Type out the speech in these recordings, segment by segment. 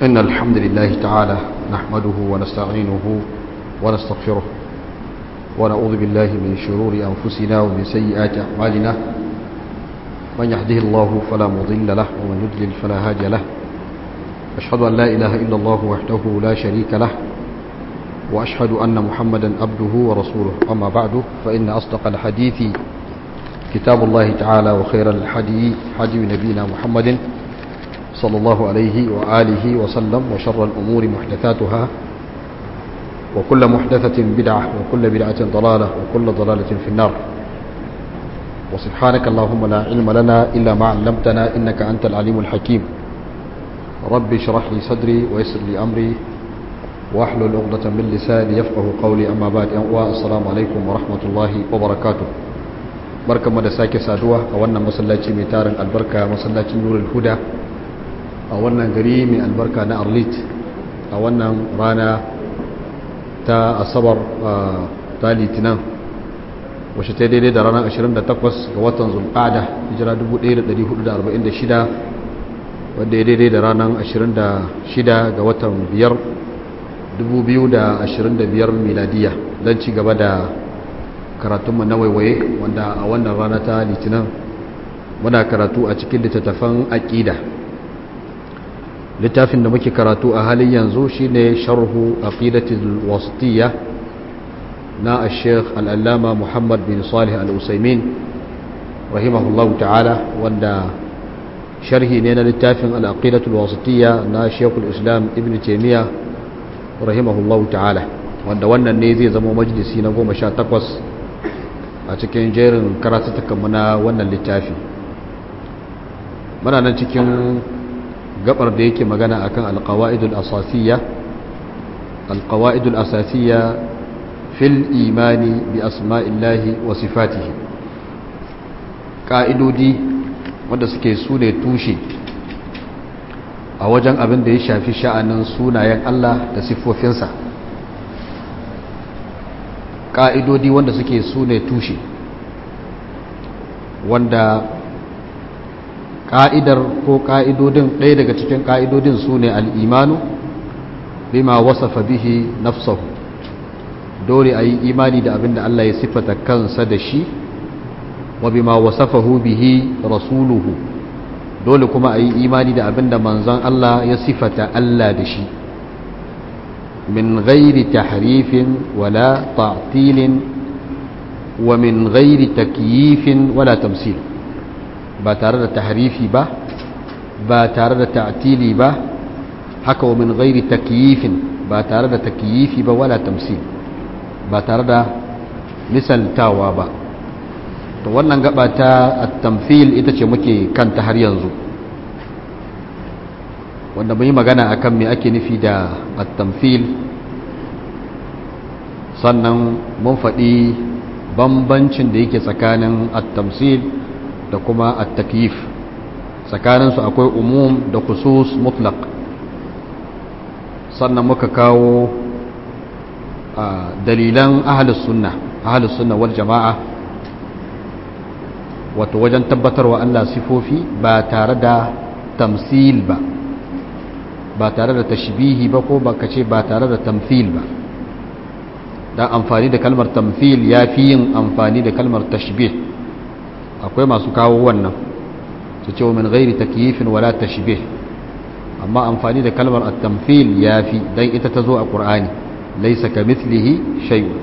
إن الحمد لله تعالى نحمده ونستعينه ونستغفره ونعوذ بالله من شرور أنفسنا ومن سيئات أعمالنا من يهده الله فلا مضل له ومن يضلل فلا هادي له أشهد أن لا إله إلا الله وحده لا شريك له وأشهد أن محمدا عبده ورسوله أما بعد فإن أصدق الحديث كتاب الله تعالى وخير الحدي حدي نبينا محمد صلى الله عليه وآله وسلم وشر الأمور محدثاتها وكل محدثة بدعة وكل بدعة ضلالة وكل ضلالة في النار وسبحانك اللهم لا علم لنا إلا ما علمتنا إنك أنت العليم الحكيم رب اشرح لي صدري ويسر لي أمري واحلل عقدة من لساني يفقه قولي أما بعد السلام عليكم ورحمة الله وبركاته barkanmu da sake saduwa a wannan masallaci mai tarin albarka masallacin nurul huda a wannan gari mai albarka na arlit a wannan rana ta asabar ta litinin wacce ta daidai da ranar 28 ga watan zulqada hijira 1446 wadda ya daidai da ranar 26 ga watan 5 2025 miladiya don ci gaba da karatunmu na waiwaye wanda a wannan rana ta litinin muna karatu a cikin littattafan aƙida littafin da muke karatu a halin yanzu shine sharhu aqidatul wasitiyya na al-sheikh al-allama muhammad bin salih al-usaimin rahimahullahu ta'ala wanda sharhi ne na littafin al-aqidatul wasitiyya na sheikhul islam ibn taymiya rahimahullahu ta'ala wanda wannan ne zai zama majalisi na goma sha takwas a cikin jerin karatattakanmu na wannan littafi muna nan cikin gabar da yake magana akan alqawaidul asasiyya alqawaidul asasiyya fil imani bi asma'illahi wa sifatihi ka'idodi wanda suke sune tushe a wajen abin da ya shafi sha'anin sunayen Allah da siffofinsa ƙa'idodi wanda suke su ne tushe wanda ƙa'idar ko ƙa'idodin ɗaya daga cikin ƙa'idodin su ne al'imanu bima wasafa bihi nafsahu dole a yi imani da abin da Allah ya siffata kansa da shi wa bima wasafahu bihi rasuluhu dole kuma a yi imani da abin da manzon Allah ya siffata Allah da shi من غير تحريف ولا تعطيل ومن غير تكييف ولا تمثيل با تare da tahrifi ba ba tare da ta'tili ba haka wa min ghairi takyifin ba tare da takyifi ba wala tamsil ba tare da misaltawa ba to wannan gaba ta at-tamthil ita ce muke kanta har yanzu wanda mun yi magana akan me ake nufi da at-tamthil sannan mun faɗi bambancin da yake tsakanin at-tamthil da kuma at-takyif tsakanin su akwai umum da khusus mutlaq sannan muka kawo dalilan ahlus sunna ahlus sunna wal jama'a wato wajen tabbatarwa Allah sifofi ba tare da tamsil ba ba tare da tashbihi ba ko baka ce ba tare da tamthil ba dan amfani da kalmar tamthil ya fi yin amfani da kalmar tashbih akwai masu kawo wannan su ce min ghairi takyifin wala tashbih amma amfani da kalmar at-tamthil ya fi dan ita ta zo a qur'ani laysa kamithlihi shay'un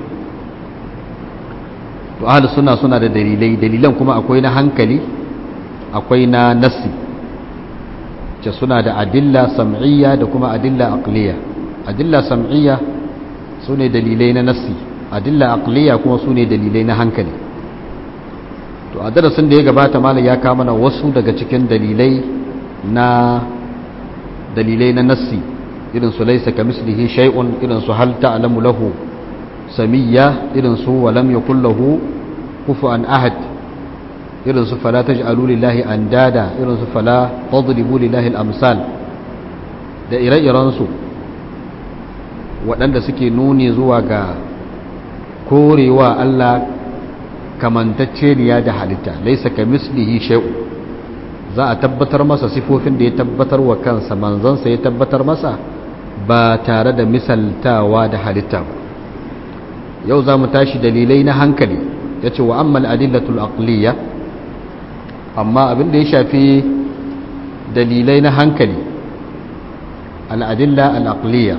to ahli sunna suna da dalilai dalilan kuma akwai na hankali akwai na nassi ce suna da adilla sam'iyya da kuma adilla aqliya adilla sam'iyya su ne dalilai na nassi adilla aqliya kuma su ne dalilai na hankali to a darasin da ya gabata malam ya kama na wasu daga cikin dalilai na dalilai na nassi irin su laysa kamislihi shay'un irin su hal ta'lamu lahu samiyya irin su wa lam yakul lahu kufuwan ahad irin su fala taj'alu lillahi andada irin su fala tadribu lillahi al-amsal da ire-iren su waɗanda suke nuni zuwa ga korewa Allah kamantacceniya da halitta laisa kamislihi shay'un za a tabbatar masa sifofin da ya tabbatar wa kansa manzansa ya tabbatar masa ba tare da misaltawa da halitta ba yau za mu tashi dalilai na hankali ya ce wa ammal adillatul aqliya amma abin da ya shafi dalilai na hankali al'adilla al'aqliya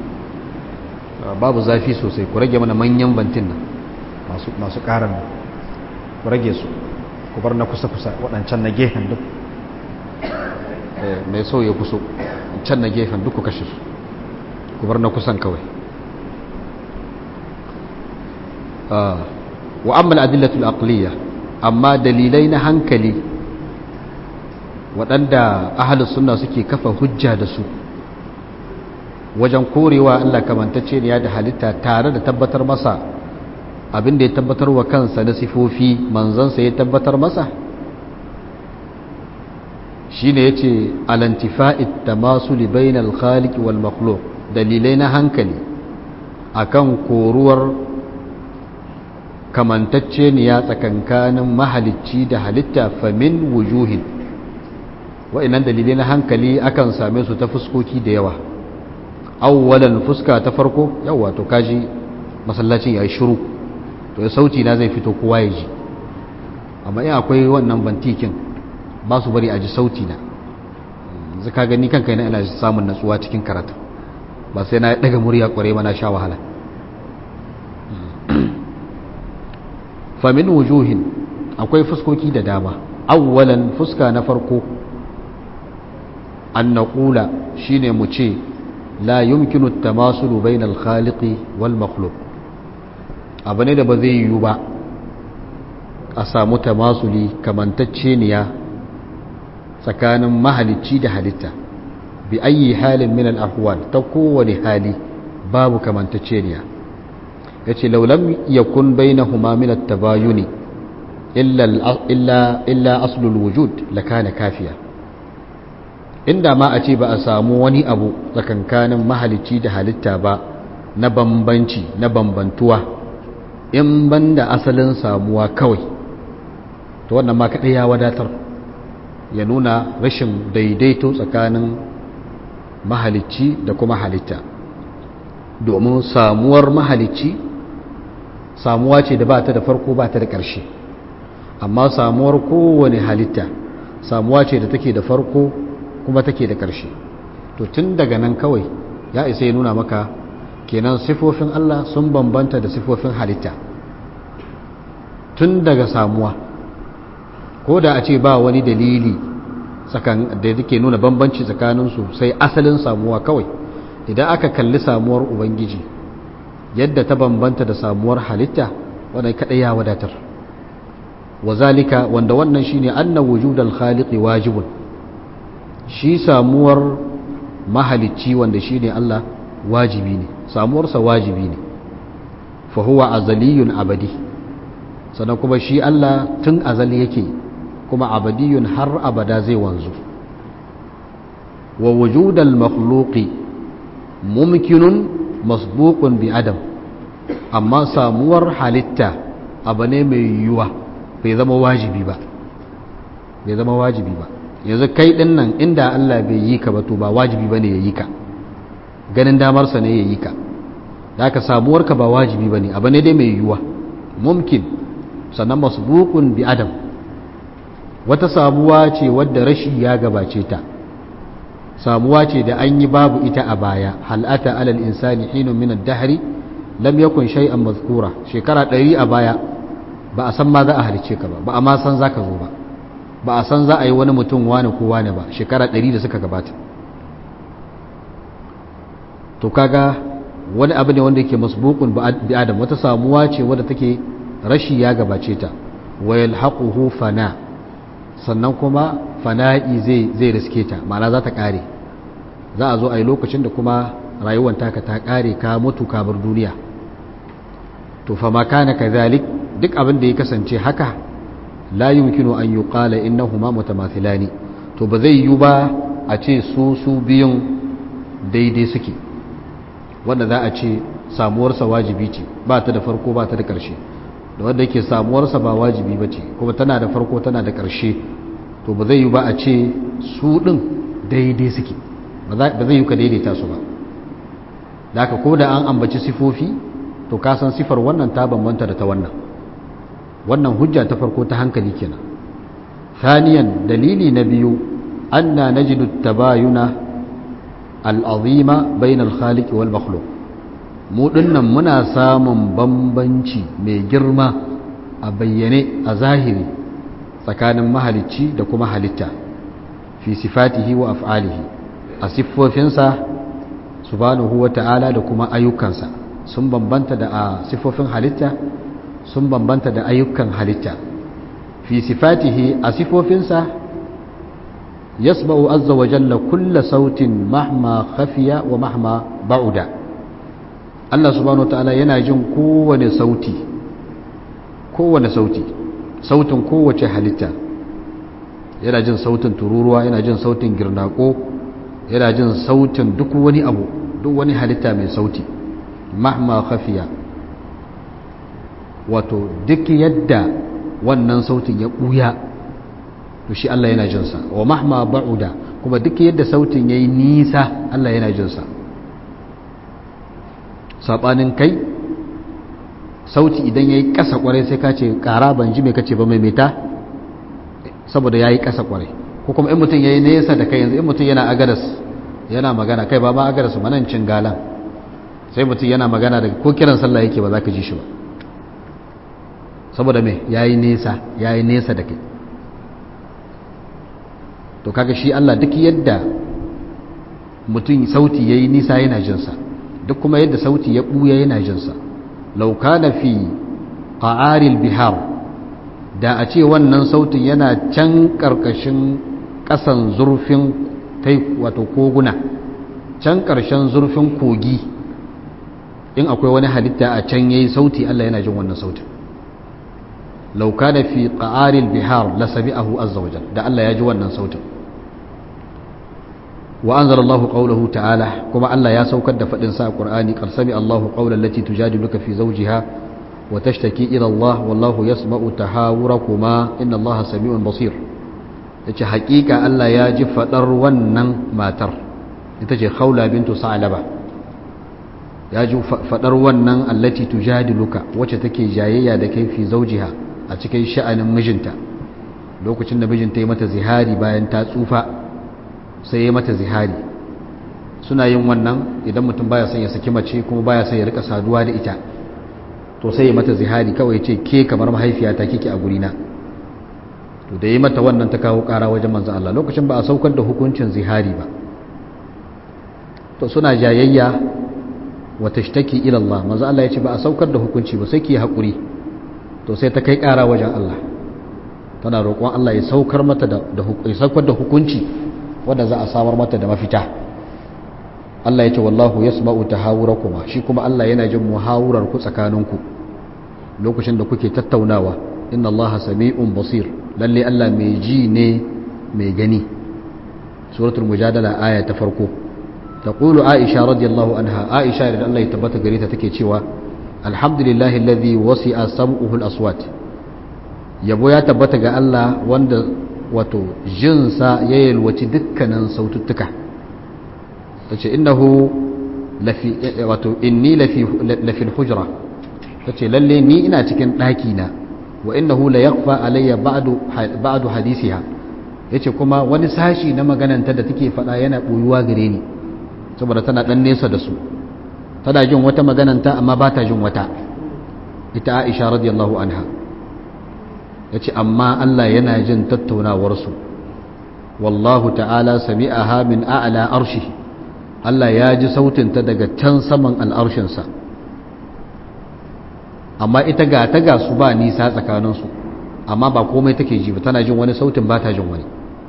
babu zafi sosai ku rage mana manyan bantin nan masu ƙarar ku rage su ku bar na kusa-kusa waɗancan na gefen duk mai so ya kuso can na gefen duk ku kashe su ku bar na kusan kawai wa amma al'adillatul aqliya amma dalilai na hankali waɗanda ahalus sunna suke kafa hujja da su wajen korewa Allah kamantacce ne ya da halitta tare da tabbatar masa abin da ya tabbatar wa kansa na sifofi manzansa ya tabbatar masa shi ne ya ce alantifa'id da masu libainal khaliki wal makhluk dalilai na hankali akan koruwar kamantacce ne ya tsakankanin mahalicci da halitta famin wujuhin wa'inan dalilai na hankali akan same su ta fuskoki da yawa awwalan fuska ta farko yawa to kaji masallacin ya yi shiru to ya sauti na zai fito kowa ya ji amma in akwai wannan bantikin ba su bari a ji sauti na zaka gani kanka yana ina samun natsuwa cikin karatu ba sai na daga murya kware mana sha wahala famin wujuhin akwai fuskoki da dama awwalan fuska na farko an naƙula shine mu ce la yumkinu tamasulu bainal khaliqi wal makhluq abu ne da ba zai yiwu ba a samu tamasuli kamantacceniya tsakanin mahalicci da halitta bi ayi halin min al-ahwal ta kowane hali babu kamantacceniya yace law lam yakun bainahuma min at-tabayuni illa illa illa aslul wujud lakana kafiya inda ma a ce ba a samu wani abu tsakankanin mahalicci da halitta ba na bambanci na bambantuwa in banda asalin samuwa kawai to wannan ma kaɗai ya wadatar ya nuna rashin daidaito tsakanin mahalicci da kuma halitta domin samuwar mahalicci samuwa ce da ba ta da farko ba ta da ƙarshe amma samuwar kowane halitta samuwa ce da take da farko kuma take da ƙarshe to tun daga nan kawai ya isa ya nuna maka kenan sifofin Allah sun bambanta da sifofin halitta tun daga samuwa ko da a ce ba wani dalili da yake nuna bambanci tsakaninsu sai asalin samuwa kawai idan aka kalli samuwar ubangiji yadda ta bambanta da samuwar halitta wadda kaɗai ya wadatar wazalika wanda wannan shine anna wujudal khaliqi wajibun shi samuwar mahalicci wanda shine Allah wajibi ne samuwarsa wajibi ne fa huwa azaliyun abadi sannan kuma shi Allah tun azali yake kuma abadiyun har abada zai wanzu wa wujudal makhluqi mumkinun masbuqun bi adam amma samuwar halitta abu ne mai yiwuwa bai zama wajibi ba bai zama wajibi ba yanzu kai din nan inda Allah bai yi ka ba to ba wajibi bane ya yi ka ganin damarsa ne ya yi ka da ka samuwarka ba wajibi bane abu ne dai mai yiwuwa mumkin sannan masbuqun bi adam wata samuwa ce wadda rashi ya gabace ta samuwa ce da an yi babu ita a baya hal'ata alal insani hinun min ad-dahri lam yakun shay'an mazkura shekara ɗari a baya ba a san ma za a halice ka ba ba a ma san za ka zo ba ba a san za a yi wani mutum wane ko wane ba shekara ɗari da suka gabata to kaga wani abu ne wanda yake masbukun bi adam wata samuwa ce wadda take rashi ya gabace ta wa yalhaquhu fana sannan kuma fana'i zai zai riske ta ma'ana za ta kare za a zo a yi lokacin da kuma rayuwar taka ta kare ka mutu ka bar duniya to fa ma kana kadhalik duk abin da ya kasance haka la yumkinu an yuqala innahuma mutamathilani to ba zai yi ba a ce su su biyun daidai suke wanda za a ce samuwarsa wajibi ce ba ta da farko ba ta da ƙarshe da wanda yake samuwarsa ba wajibi ba ce kuma tana da farko tana da ƙarshe to ba zai yi ba a ce su ɗin daidai suke ba zai yi ka daidaita su ba da aka ko da an ambaci sifofi to ka san sifar wannan ta bambanta da ta wannan wannan hujja ta farko ta hankali kenan thaniyan dalili na biyu anna najidu tabayuna al'azima bain al-khaliq wal makhluq mu dinnan muna samun bambanci mai girma a bayyane a zahiri tsakanin mahalicci da kuma halitta fi sifatihi wa af'alihi a siffofinsa subhanahu wa ta'ala da kuma ayyukansa sun bambanta da a siffofin halitta sun bambanta da ayyukan halitta fi sifatihi a siffofinsa yasma'u azza wa jalla kulla sautin mahma khafiya wa mahma ba'uda Allah subhanahu wa ta'ala yana jin kowane sauti kowane sauti sautin kowace halitta yana jin sautin tururuwa yana jin sautin girnako yana jin sautin duk wani abu duk wani halitta mai sauti mahma khafiya wato duk yadda wannan sautin ya ɓuya to shi Allah yana jinsa wa mahma ba'uda kuma duk yadda sautin ya yi nisa Allah yana jinsa saɓanin kai sauti idan ya yi ƙasa ƙwarai sai ka ce ƙara ban ji mai kace ba mai meta saboda ya yi ƙasa ƙwarai ko kuma in mutum ya yi nesa da kai yanzu in mutum yana agadas yana magana kai ba ma agadas manancin galan sai mutum yana magana daga ko kiran sallah yake ba za ka ji shi ba saboda me ya yi nesa ya yi nesa da kai to kaga shi Allah duk yadda mutum sauti ya yi nisa yana jinsa duk kuma yadda sauti ya ɓuya yana jinsa lauka na fi ƙa'aril bihar da a ce wannan sautin yana can ƙarƙashin ƙasan zurfin kai wato koguna can ƙarshen zurfin kogi in akwai wani halitta a can yayi sauti Allah yana jin wannan sautin lauka da fi ƙa'aril bihar la sami'ahu azza wajal da Allah ya ji wannan sautin wa anzala Allahu qawluhu ta'ala kuma Allah ya saukar da fadin sa a Qur'ani qad sami Allahu qawlan lati tujadiluka fi zawjiha wa tashtaki ila Allah wallahu yasma'u tahawurakuma inna Allaha sami'un basir yace haƙiƙa Allah ya ji fadar wannan matar ita ce Khawla bintu Sa'laba ya ji fadar wannan allati tujadiluka wacce take jayayya da kai fi zawjiha a cikin sha'anin mijinta lokacin da mijinta ya mata zihari bayan ta tsufa sai ya mata zihari suna yin wannan idan mutum baya son ya saki mace kuma baya son ya rika saduwa da ita to sai ya mata zihari kawai ce ke kamar mahaifiyata kike a gurina to da ya mata wannan ta kawo kara wajen manzon Allah lokacin ba a saukar da hukuncin zihari ba to suna jayayya wa tashtaki ila Allah manzon Allah ya ce ba a saukar da hukunci ba sai ki hakuri to sai ta kai kara wajen Allah tana roƙon Allah ya saukar mata da ya saukar da hukunci wanda za a samar mata da mafita Allah ya ce wallahu yasma'u tahawurakuma shi kuma Allah yana jin muhawurar ku tsakaninku lokacin da kuke tattaunawa inna Allah sami'un basir lalle Allah mai ji ne mai gani suratul mujadala aya ta farko taqulu aisha radiyallahu anha aisha da Allah ya tabbata gare ta take cewa alhamdulillahi alladhi wasi'a sam'uhu al-aswat yabo ya tabbata ga Allah wanda wato jinsa ya yalwaci dukkanin saututtuka ta ce innahu wato inni lafil hujra ta ce lalle ni ina cikin ɗakina wa innahu la yakfa alayya ba'du hadisiha ya ce kuma wani sashi na magananta da take faɗa yana ɓoyuwa gare ni saboda tana ɗan nesa da su tana jin wata magananta amma ba ta jin wata ita aisha radiyallahu anha ya ce amma Allah yana jin tattaunawarsu wallahu ta'ala sami'aha min a'la arshi Allah ya ji sautinta daga can saman al'arshinsa amma ita ga ta ga su ba nisa tsakaninsu amma ba komai take ji ba tana jin wani sautin ba ta jin wani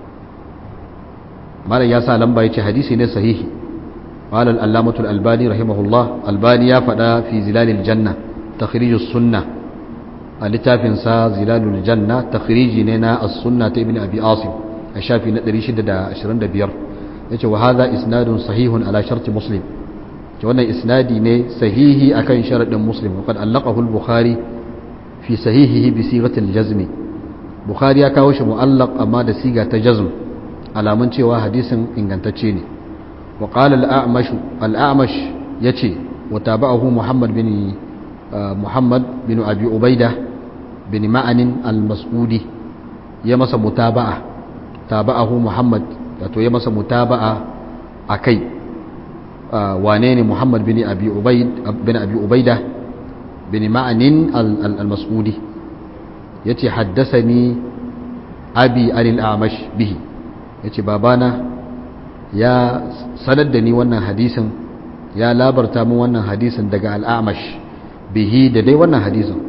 malam ya sa lamba ya ce hadisi ne sahihi قال الألامة الألباني رحمه الله الباني يا فدا في زلال الجنة تخريج السنة littafin sa zilalul janna takhriji ne na as-sunna ta ibn abi asim a shafi na 625 yace wa hadha isnadun sahihun ala sharti muslim ce wannan isnadi ne sahihi akan sharadin muslim wa qad allaqahu al-bukhari fi sahihihi bi sighati al-jazm bukhari ya kawo shi mu'allaq amma da siga ta jazm alamun cewa hadisin ingantacce ne wa qala al-a'mash al-a'mash yace wa tabahu muhammad bin muhammad bin abi ubaida bin ma'anin al-mas'udi ya masa mutaba'a tabahu muhammad wato ya masa mutaba'a akai wane ne muhammad bin abi ubaid bin abi ubaida bin ma'anin al-mas'udi yace haddasani abi anil a'mash bihi yace babana ya sanar da ni wannan hadisin ya labarta min wannan hadisin daga al-a'mash bihi da dai wannan hadisin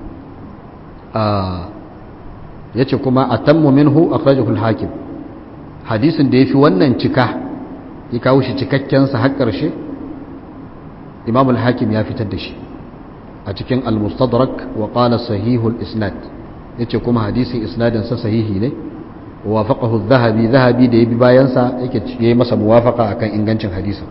yace kuma atammu minhu akhrajahu al-hakim hadisin da yafi wannan cika ya kawo shi cikakken sa har karshe imam al-hakim ya fitar da shi a cikin al-mustadrak wa qala sahihul isnad yace kuma hadisin isnadin sa sahihi ne wafaqahu adh-dhahabi dhahabi da yabi bayan sa yake yayi masa muwafaqa akan ingancin hadisin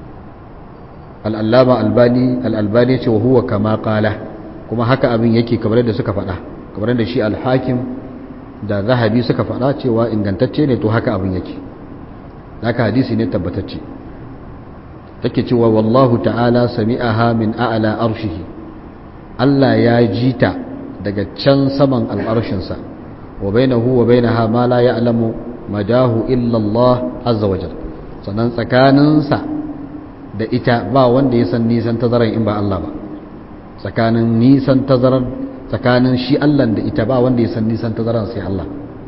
al-allama albani al-albani yace wa huwa kama qala kuma haka abin yake kamar da suka faɗa kamar da shi al-hakim da dhahabi suka faɗa cewa ingantacce ne to haka abin yake haka hadisi ne tabbatacce take cewa wallahu ta'ala sami'aha min a'la arshihi Allah ya jita daga can saman al'arshinsa wa bainahu wa bainaha ma la ya'lamu madahu illa Allah azza wajal sannan tsakaninsa da ita ba wanda ya san nisan tazaran in ba Allah ba tsakanin nisan tazaran tsakanin shi Allah da ita ba wanda ya san nisan tazaran sai Allah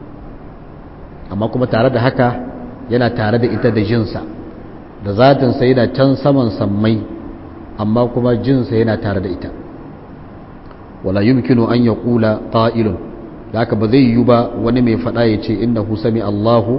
amma kuma tare da haka yana tare da ita da jinsa da zatinsa yana can saman sammai amma kuma jinsa yana tare da ita wala yumkinu an ya kula ta'ilun da haka ba zai yi ba wani mai faɗa ya ce inna hu sami Allahu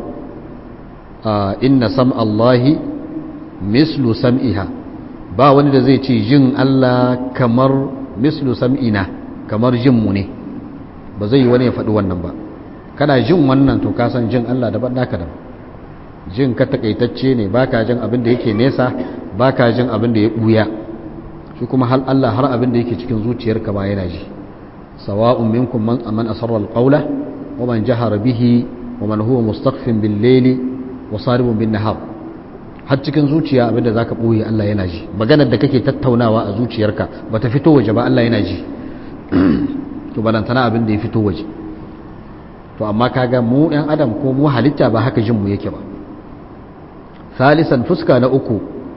inna sam Allahi mislu sam'iha ba wani da zai ce jin Allah kamar mislu sam'ina kamar jin mu ne ba zai yi wani ya faɗi wannan ba kana jin wannan to ka san jin Allah daban naka daban jin ka takaitacce ne baka jin abin da yake nesa baka jin abin da ya buya shi kuma hal Allah har abin da yake cikin zuciyarka ba yana ji sawa'un minkum man man asarra alqawla wa man jahara bihi wa man huwa mustaqfin bil layli wa saribun bin nahar har cikin zuciya abin da zaka boye Allah yana ji maganar da kake tattaunawa a zuciyarka bata fito waje ba Allah yana ji to balantana abin da ya fito waje to amma kaga mu ɗan adam ko mu halitta ba haka jin mu yake ba ثالثا فسكا نأكو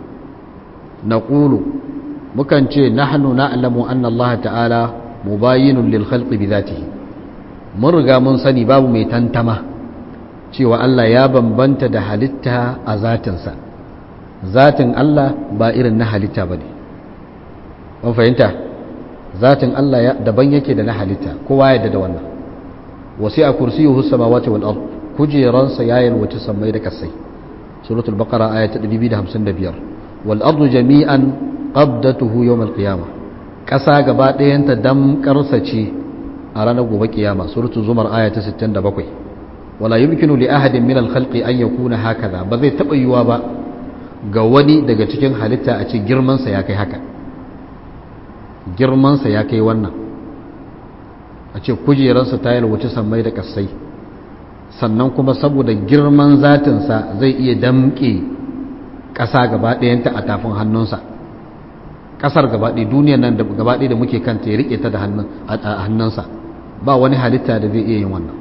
نقول مكان شيء نحن نعلم أن الله تعالى مباين للخلق بذاته مرغا من سني باب مي تنتما cewa Allah ya bambanta da halitta a zatinsa zatin Allah ba irin na halitta ba ne an fahimta zatin Allah daban yake da na halitta kowa yadda da wannan wasu a kursiyuhu samawati wal ard kujeransa ya yalwaci sammai da kasai سورة البقرة آية 255 والأرض جميعا قبضته يوم القيامة كسا غبا دينتا دم كرسچي أرانا غوبا قيامة سورة الزمر آية 67 ولا يمكن لأحد من الخلق أن يكون هكذا بذي تبأيوا با غواني daga cikin halitta a ce girmansa ya kai haka girmansa ya kai wannan a ce kujeransa ta yalwaci sammai da kasai sannan kuma saboda girman zatinsa zai iya damƙe ƙasa gaba ɗayanta a tafin hannunsa ƙasar gaba ɗaya duniyar nan da gaba ɗaya da muke kanta ya riƙe ta da hannunsa ba wani halitta da zai iya yin wannan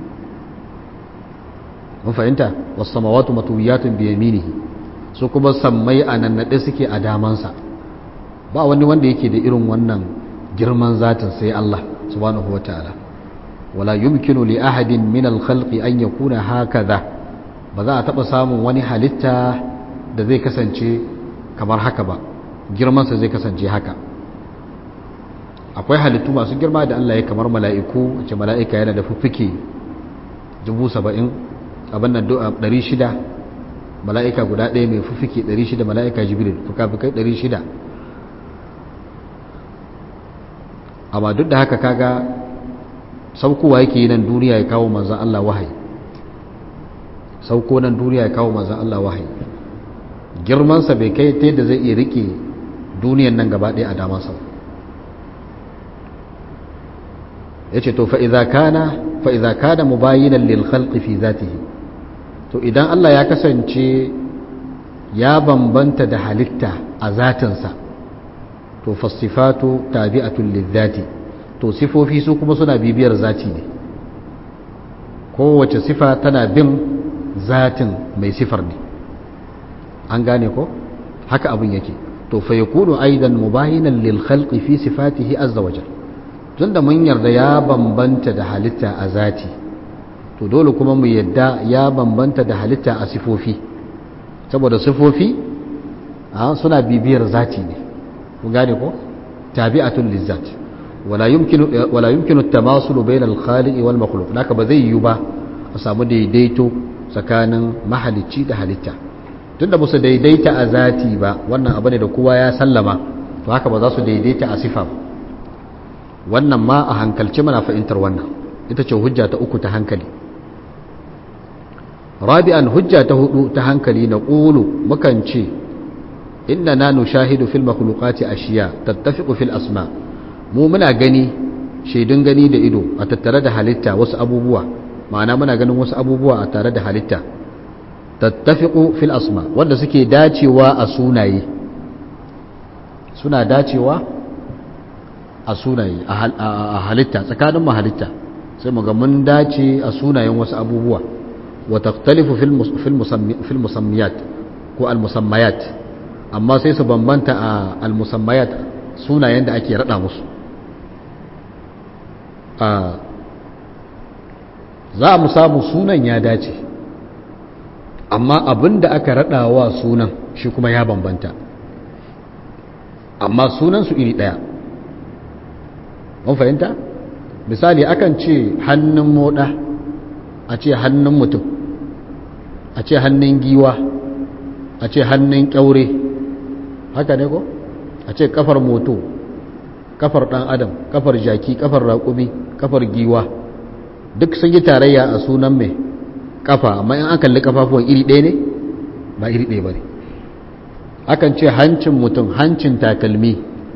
mun fahimta wasu samawatu matuyatun biya minihi su kuma sammai a nannaɗe suke a damansa ba wani wanda yake da irin wannan girman zatin sai Allah subhanahu wa ta'ala wala yumkinu li ahadin min al-khalqi an yakuna hakaza ba za a taba samun wani halitta da zai kasance kamar haka ba girman sa zai kasance haka akwai halittu masu girma da Allah ya kamar mala'iku ce mala'ika yana da fuffuke 70 abin nan 600 mala'ika guda ɗaya mai fuffuke 600 mala'ika jibril fuka-fukai 600 amma duk da haka kaga saukowa yake yi nan duniya ya kawo manzan Allah wahayi sauko nan duniya ya kawo manzan Allah wahayi girmansa bai kai ta yadda zai iya rike duniyan nan gaba ɗaya a damansa yace to fa idza kana fa idza kana mubayinan lil khalqi fi zatihi to idan Allah ya kasance ya bambanta da halitta a zatinsa to fasifatu tabi'atul lizzati to sifofi su kuma suna bibiyar zati ne kowace sifa tana bin zatin mai sifar ne an gane ko haka abin yake to fa yakunu aidan mubayinan lil khalqi fi sifatihi azza wajal tunda mun yarda ya bambanta da halitta a zati to dole kuma mu yadda ya bambanta da halitta a sifofi saboda sifofi suna bibiyar zati ne ku gane ko tabi'atul lizzat wala yumkinu wala yumkinu at-tamasul bayna al-khaliq wal makhluq naka ba zai yi ba a samu daidaito tsakanin mahalicci da halitta tunda ba su daidaita a zati ba wannan abu ne da kowa ya sallama to haka ba za su daidaita a sifa ba wannan ma a hankalci mana fahimtar wannan ita ce hujja ta uku ta hankali rabi'an hujja ta hudu ta hankali na ƙulu mukan ce inda na nushahidu fil makhluqati ashiya tattafiqu fil asma mu muna gani shaidun gani da ido a tattare da halitta wasu abubuwa ma'ana muna ganin wasu abubuwa a tare da halitta tattafiqu fil asma wanda suke dacewa a sunaye suna dacewa a sunaye a halitta tsakanin halitta sai muga mun dace a sunayen wasu abubuwa wa taqtalifu fil musammiyat ko al musammayat amma sai su bambanta a al musammayat sunayen da ake rada musu za mu samu sunan ya dace amma abin da aka rada wa sunan shi kuma ya bambanta amma sunan su iri daya mun fahimta misali akan ce hannun moda a ce hannun mutum a ce hannun giwa a ce hannun kyaure haka ne ko a ce kafar moto kafar dan adam kafar jaki kafar raƙumi kafar giwa duk sun yi tarayya a sunan mai kafa amma in an kalli kafafuwan iri ɗaya ne ba iri ɗaya ba ne akan ce hancin mutum hancin takalmi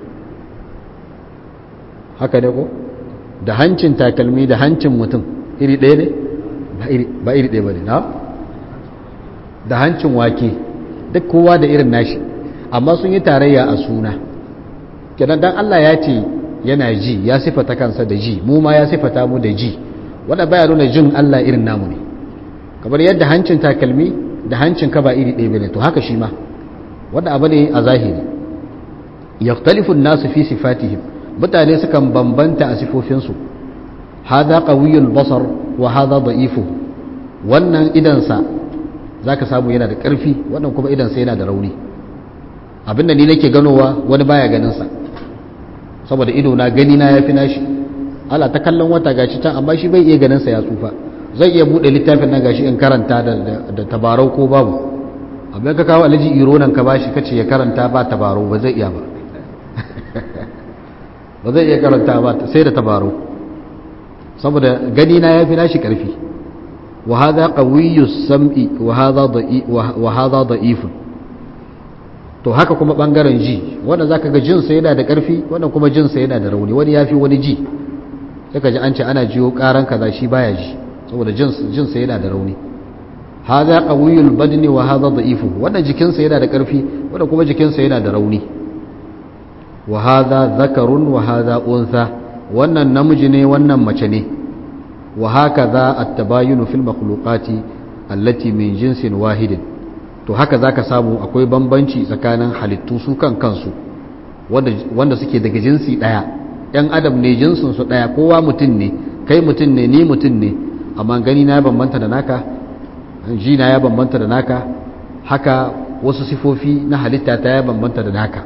haka ne ko da hancin takalmi da hancin mutum iri ɗaya ne ba iri ɗaya ba ne na da hancin wake duk kowa da irin nashi amma sun yi tarayya a suna kenan dan Allah ya ce yana ji ya sifata kansa da ji mu ma ya sifata mu da ji wanda baya nuna jin Allah irin namu ne kamar yadda hancin takalmi da hancin ka ba iri ɗaya bane to haka shi ma wanda abu ne a zahiri yaktalifu nasu fi sifatihim mutane sukan bambanta a sifofinsu hada qawiyul basar wa hada da'ifu wannan idansa zaka samu yana da ƙarfi wannan kuma idansa yana da rauni abinda ni nake ganowa wani baya ganin sa saboda ido na gani na yafi nashi ala ta kallon wata gashi can amma shi bai iya ganin sa ya tsufa zai iya bude littafin nan gashi in karanta da da tabarau ko babu abin ka kawo alaji iro nan ka bashi kace ya karanta ba tabarau ba zai iya ba ba zai iya karanta ba sai da tabarau saboda gani na yafi nashi karfi wa hadha qawiyyus sam'i wa hadha da'i wa hadha da'ifun to haka kuma bangaren ji wanda zaka ga jinsa yana da karfi wanda kuma jinsa yana da rauni wani yafi wani ji sai ka ji an ce ana jiyo karan kaza shi baya ji saboda jinsa yana da rauni hadha qawiyul badni wa hadha da'ifu wannan jikinsa yana da karfi wanda kuma jikinsa yana da rauni wa hadha dhakarun wa hadha untha wannan namiji ne wannan mace ne wa hakaza at-tabayunu fil makhluqati allati min jinsin wahidin to haka zaka samu akwai bambanci tsakanin halittu su kan kansu wanda wanda suke daga jinsi daya yan adam ne jinsin su daya kowa mutum ne kai mutum ne ni mutum ne amma gani na ya bambanta da naka ji na ya bambanta da naka haka wasu sifofi na halitta ta ya bambanta da naka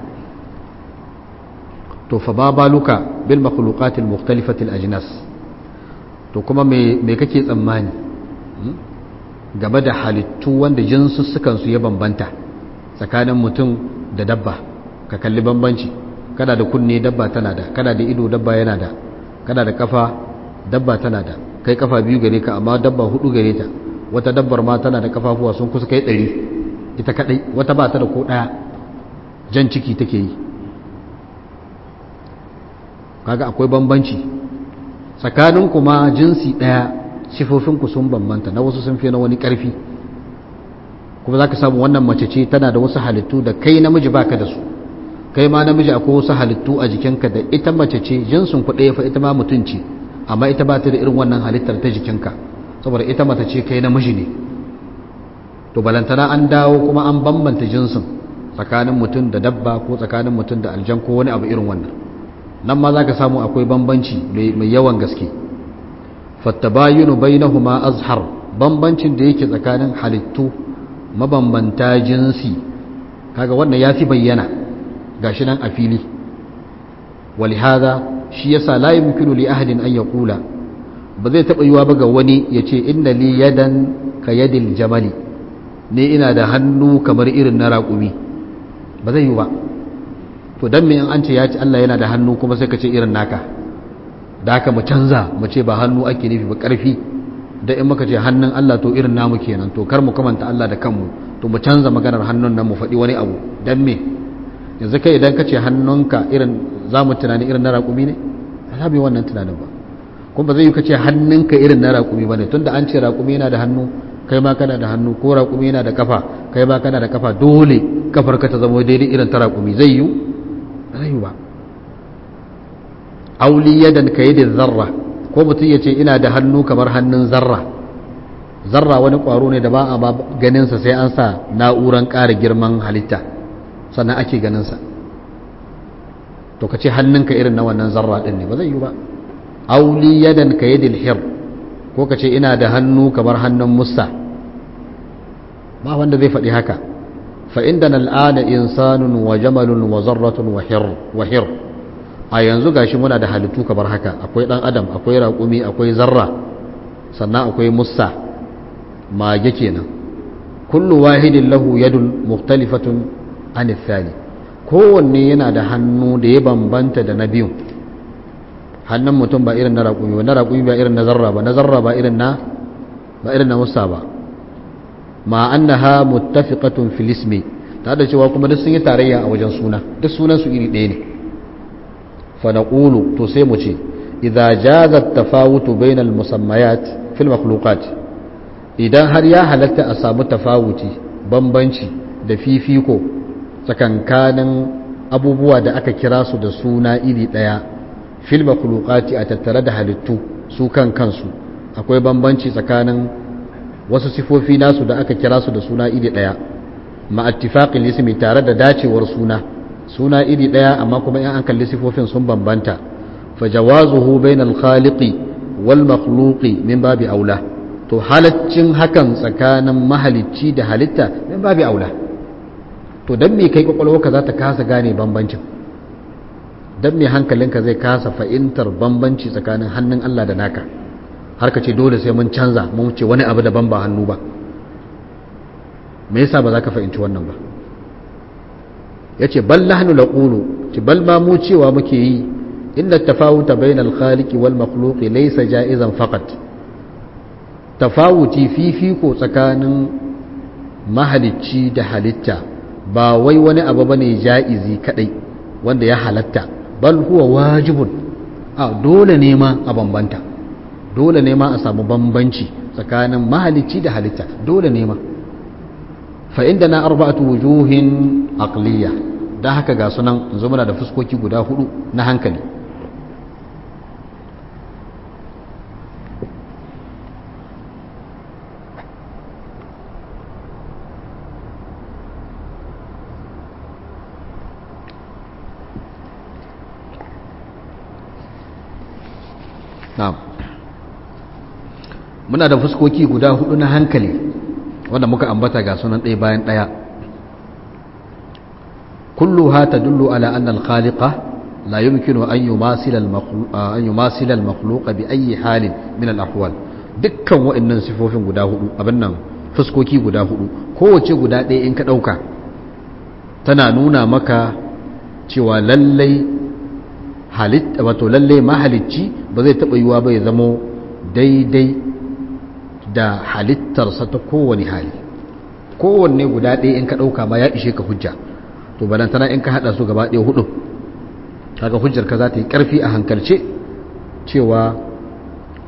to fa ba baluka bil makhluqatil mukhtalifatil ajnas to kuma me me kake tsammani game da halittu wanda jinsussukan su ya bambanta tsakanin mutum da dabba ka kalli bambanci kana da kunne dabba tana da kana da ido dabba yana da kana da kafa dabba tana da kai kafa biyu gare ka amma dabba hudu gare ta wata dabbar ma tana da kafafuwa sun kusa kai ɗari ita kadai wata ba ta da ko ɗaya jan ciki take yi kaga akwai bambanci tsakanin kuma jinsi ɗaya sifofinku sun bambanta na wasu sun fi na wani ƙarfi kuma za ka samu wannan mace ce tana da wasu halittu da kai namiji baka da su kai ma namiji akwai wasu halittu a jikinka da ita mace ce jinsin ku ɗaya fa ita ma mutum ce amma ita ba ta da irin wannan halittar ta jikinka saboda ita mace ce kai namiji ne to balantana an dawo kuma an bambanta jinsin tsakanin mutum da dabba ko tsakanin mutum da aljan ko wani abu irin wannan nan ma za ka samu akwai bambanci mai yawan gaske fattabayunu bainahuma azhar bambancin da yake tsakanin halittu mabambanta jinsi kaga wannan ya fi bayyana gashi nan a fili walihada shi yasa la yumkinu li ahadin an yaqula ba zai taba yiwa ba ga wani yace inna li yadan ka yadil jamali ne ina da hannu kamar irin na raƙumi ba zai yi ba to dan me in an ce ya ci Allah yana da hannu kuma sai ka ce irin naka da haka mu canza mu ce ba hannu ake nufi ba ƙarfi da in muka ce hannun Allah to irin namu kenan to kar mu kamanta Allah da kanmu to mu canza maganar hannun nan mu faɗi wani abu dan me yanzu kai idan ka ce hannunka irin za mu tunani irin na raƙumi ne ba za mu yi wannan tunanin ba kuma ba zai yi ka ce hannunka irin na raƙumi ba ne tun da an ce raƙumi yana da hannu kai ma kana da hannu ko raƙumi yana da kafa kai ma kana da kafa dole kafar ka ta zama daidai irin ta raƙumi zai yi ba zai yi ba auli yadan ka yi da zarra ko mutum ya ce ina da hannu kamar hannun zarra zarra wani ƙwaro ne da ba a ganinsa sai an sa na'uran ƙara girman halitta sannan ake ganinsa to ka ce hannunka irin na wannan zarra ɗin ne ba zai yi ba auli yadan ka yadil hir ko ka ce ina da hannu kamar hannun musa ba wanda zai faɗi haka fa inda na al'ada insanun wa jamalun wa zarratun wa hir a yanzu gashi muna da halittu kamar haka akwai ɗan adam akwai raƙumi akwai zarra sannan akwai musa mage kenan kullu wahidin lahu yadun muhtalifatun anithali kowanne yana da hannu da ya bambanta da na biyu hannun mutum ba irin na raƙumi ba na raƙumi ba irin na zarra ba na zarra ba irin na ba irin na musa ba ma annaha muttafiqatun fil ismi ta da cewa kuma duk sun yi tarayya a wajen suna duk sunan su iri ɗaya ne fa naqulu to sai mu ce idza jaza at-tafawutu bayna al-musammayat fil makhluqat idan har ya halatta a samu tafawuti bambanci da fifiko tsakankanin abubuwa da aka kira su da suna iri ɗaya fil makhluqati a tattare da halittu su kan kansu akwai bambanci tsakanin wasu sifofi nasu da aka kira su da suna iri ɗaya ma ittifaqil ismi tare da dacewar suna suna iri ɗaya amma kuma in an kalli sifofin sun bambanta fa jawazuhu bainal khaliqi wal makhluqi min babi aula to halaccin hakan tsakanin mahalicci da halitta min babi aula to don me kai kwakwalwarka za ta kasa gane bambancin don me hankalinka zai kasa fahimtar bambanci tsakanin hannun Allah da naka har ka ce dole sai mun canza mun ce wani abu daban ba hannu ba me yasa ba za ka fahimci wannan ba ya ce bal lahnu laqulu ce bal ma mu cewa muke yi inda tafawuta bainal khaliqi wal makhluqi laysa ja'izan faqat tafawuti fifiko tsakanin mahalicci da halitta ba wai wani abu bane ja'izi kadai wanda ya halatta bal huwa wajibun a dole ne ma a bambanta dole ne ma a samu bambanci tsakanin mahalicci da halitta dole ne ma fa inda na arba'atu wujuhin aqliya dan haka ga sunan yanzu muna da fuskoki guda hudu na hankali na'am muna da fuskoki guda hudu na hankali wanda muka ambata ga sunan ɗaya bayan ɗaya kulluha tadullu ala anna al-khaliqa la yumkinu an yumasila an yumasila al-makhluq bi ayyi halin min al-ahwal dukkan wa'annan sifofin guda hudu abin nan fuskoki guda hudu kowace guda ɗaya in ka ɗauka tana nuna maka cewa lallai halitta wato lallai mahalicci ba zai taɓa yiwa ba ya zamo daidai da halittarsa ta kowane hali kowanne guda ɗaya in ka ɗauka ma ya ishe ka hujja to balantana in ka haɗa su gaba ɗaya hudu kaga hujjar ka za ta yi ƙarfi a hankalce cewa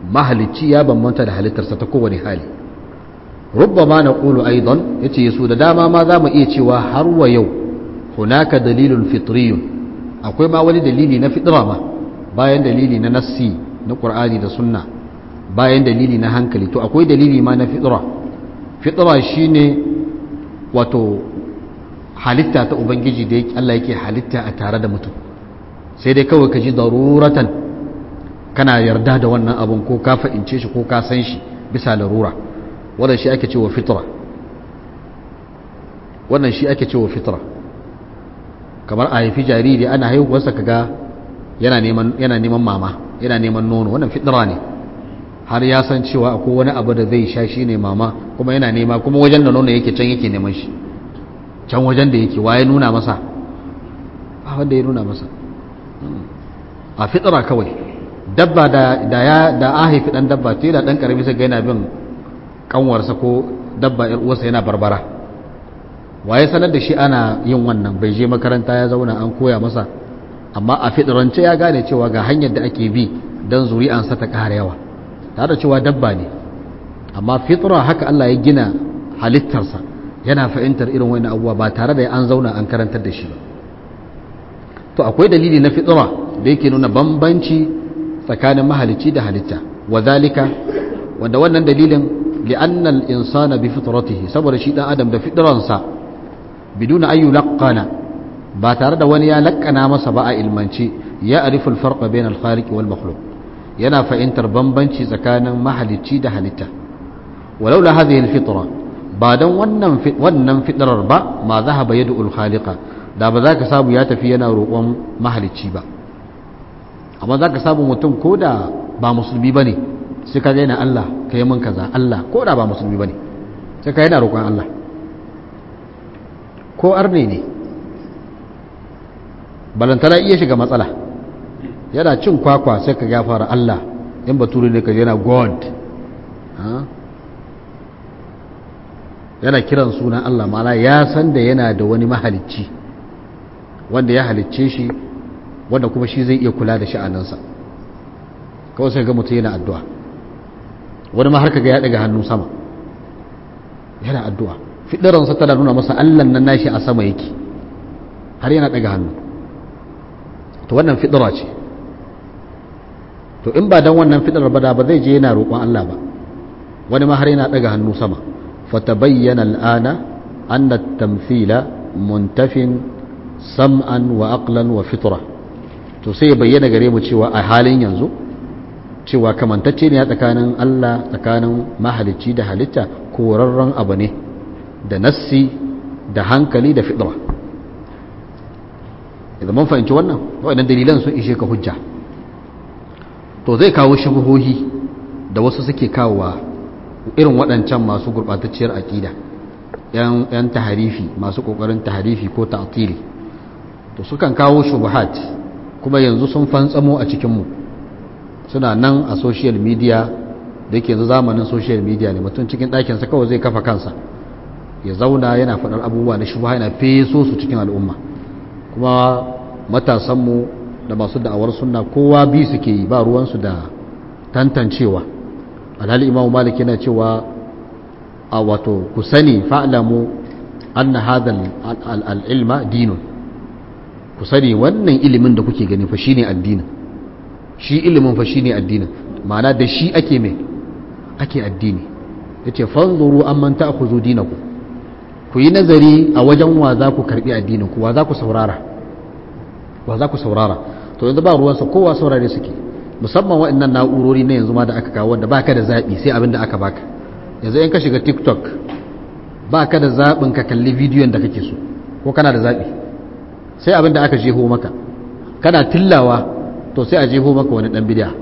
mahalicci ya bambanta da halittarsa ta kowane hali rubbama na ƙulu aidon ya ce su da dama ma za mu iya cewa har wa yau hunaka dalilun fitriyun akwai ma wani dalili na fitra ma bayan dalili na nassi na ƙur'ani da sunna bayan dalili na hankali to akwai dalili ma na fitra fitra shine wato halitta ta ubangiji da Allah yake halitta a tare da mutum sai dai kawai ka ji daruratan kana yarda da wannan abun ko ka fa'ince shi ko ka san shi bisa larura wannan shi ake cewa fitra wannan shi ake cewa fitra kamar a haifi jariri ana haihuwarsa kaga yana neman yana neman mama yana neman nono wannan fitra ne har ya san cewa akwai wani abu da zai sha shi ne mama kuma yana nema kuma wajen da nono yake can yake neman shi can wajen da yake waye nuna masa ba wanda ya nuna masa a fitra kawai dabba da ya da a haifi dan dabba to yana dan karami sai ga yana bin kanwarsa ko dabba yar uwarsa yana barbara waye sanar da shi ana yin wannan bai je makaranta ya zauna an koya masa amma a fitrance ya gane cewa ga hanyar da ake bi dan zuri'ansa ta ƙara yawa tare da cewa dabba ne amma fitra haka Allah ya gina halittarsa yana fahimtar irin wani abubuwa ba tare da an zauna an karantar da shi ba to akwai dalili na fitra da yake nuna bambanci tsakanin mahalicci da halitta wa zalika wanda wannan dalilin li'anna al-insana bi fitratihi saboda shi dan adam da fitransa biduna ayu laqana ba tare da wani ya lakkana masa ba a ilmance ya arifu al-farqa bayna al-khaliq wal makhluq yana fahimtar bambanci tsakanin mahalicci da halitta walau la hadhihi al-fitra ba dan wannan wannan fitrar ba ma zahaba yadu al-khaliqa da ba za ka samu ya tafi yana roƙon mahalicci ba amma za ka samu mutum ko da ba musulmi ba ne sai ka gaina Allah ka yi min kaza Allah ko da ba musulmi ba ne sai ka yana roƙon Allah ko arne ne balantana iya shiga matsala yana cin kwakwa sai ka ya fara Allah in baturi ne ka yana God yana kiran sunan Allah ma'ana ya san da yana da wani mahalicci wanda ya halicce shi wanda kuma shi zai iya kula da sha'aninsa kawai sai ga mutum yana addu'a wani ma har kaga ya daga hannu sama yana addu'a fiɗiransa tana nuna masa allan nan nashi a sama yake har yana daga hannu to wannan fiɗira ce to in ba don wannan fiɗirar ba da ba zai je yana roƙon Allah ba wani ma har yana daga hannu sama fatabayyana al'ana anna tamthila muntafin sam'an wa aqlan wa fitra to sai ya bayyana gare mu cewa a halin yanzu cewa kamantacce ne tsakanin Allah tsakanin mahalicci da halitta korarren abu ne da nassi da hankali da fitra idan mun fahimci wannan waɗannan dalilan sun ishe ka hujja to zai kawo shubuhohi da wasu suke kawowa irin waɗancan masu gurɓatacciyar aƙida yan taharifi masu ƙoƙarin taharifi ko ta'tili to sukan kawo shubuhat kuma yanzu sun fantsamo a cikinmu suna nan a social media da yake yanzu zamanin social media ne mutum cikin ɗakinsa kawai zai kafa kansa ya zauna yana faɗar abubuwa na shubuha yana feso su cikin al'umma kuma matasanmu da masu da'awar sunna kowa bi suke yi ba ruwansu da tantancewa alhali imamu malik yana cewa a wato ku sani fa'lamu anna hadha al-ilma dinun ku sani wannan ilimin da kuke gani fa shine addinin shi ilimin fa shine addinin ma'ana da shi ake mai ake addini yace fanzuru amman ta'khudhu dinakum ku yi nazari a wajen wa za ku karbi addinin ku wa za ku saurara wa za ku saurara to yanzu ba ruwansa kowa saurare suke musamman waɗannan na'urori na yanzu ma da aka kawo wanda baka da zaɓi sai abin da aka baka yanzu in ka shiga tiktok baka da zaɓin ka kalli bidiyon da kake so ko kana da zaɓi sai abin da aka jeho maka kana tillawa to sai a jeho maka wani ɗan bidiya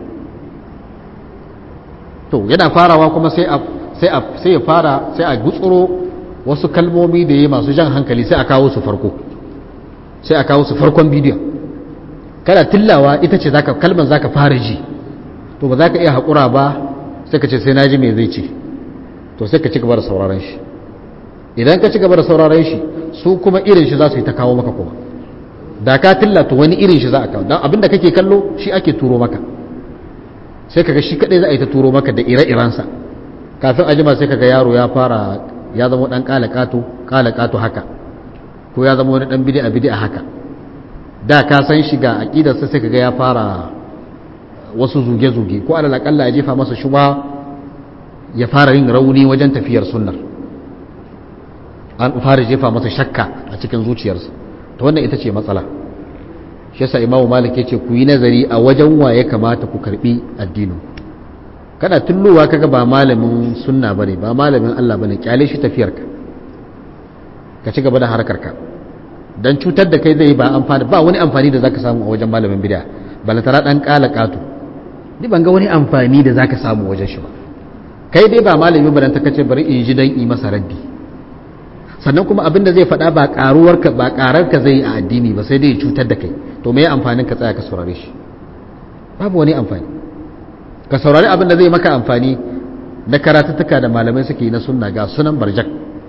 to yana farawa kuma sai a sai a sai ya fara sai a gutsuro wasu kalmomi da ya masu jan hankali sai a kawo su farko sai a kawo su farkon bidiyon kana tillawa ita ce zaka kalmar zaka fara ji to ba za ka iya haƙura ba sai ka ce sai na ji me zai ce to sai ka ci gaba da sauraron shi idan ka ci gaba da sauraron shi su kuma irin shi za su yi ta kawo maka kuma da ka tilla to wani irin shi za a kawo don abinda kake kallo shi ake turo maka sai kaga shi kadai za a yi ta turo maka da ire-irensa kafin a jima sai kaga yaro ya fara ya zama dan kalakato kalakato haka ko ya zama wani dan bid'a bid'a haka da ka san shi ga aqidarsa sai kaga ya fara wasu zuge-zuge ko alal akalla ya jefa masa shuba ya fara yin rauni wajen tafiyar sunnar an fara jefa masa shakka a cikin zuciyarsa to wannan ita ce matsala shi yasa imamu malik yace ku yi nazari a wajen wa ya kamata ku karbi addinin kana tulluwa kaga ba malamin sunna bane ba malamin Allah bane kyale shi tafiyarka ka ci gaba da harkarka dan cutar da kai zai ba amfani ba wani amfani da zaka samu a wajen malamin bid'a balatara dan kala katu ni ban ga wani amfani da zaka samu wajen shi ba kai dai ba malami ba dan ta kace bari in ji dan yi masa raddi sannan kuma abin da zai faɗa ba karuwar ka ba karar ka zai a addini ba sai dai ya cutar da kai to me amfanin ka tsaya ka saurare shi babu wani amfani ka saurari abin da zai maka amfani na karatuttuka da malamai suke yi na sunna ga sunan barjak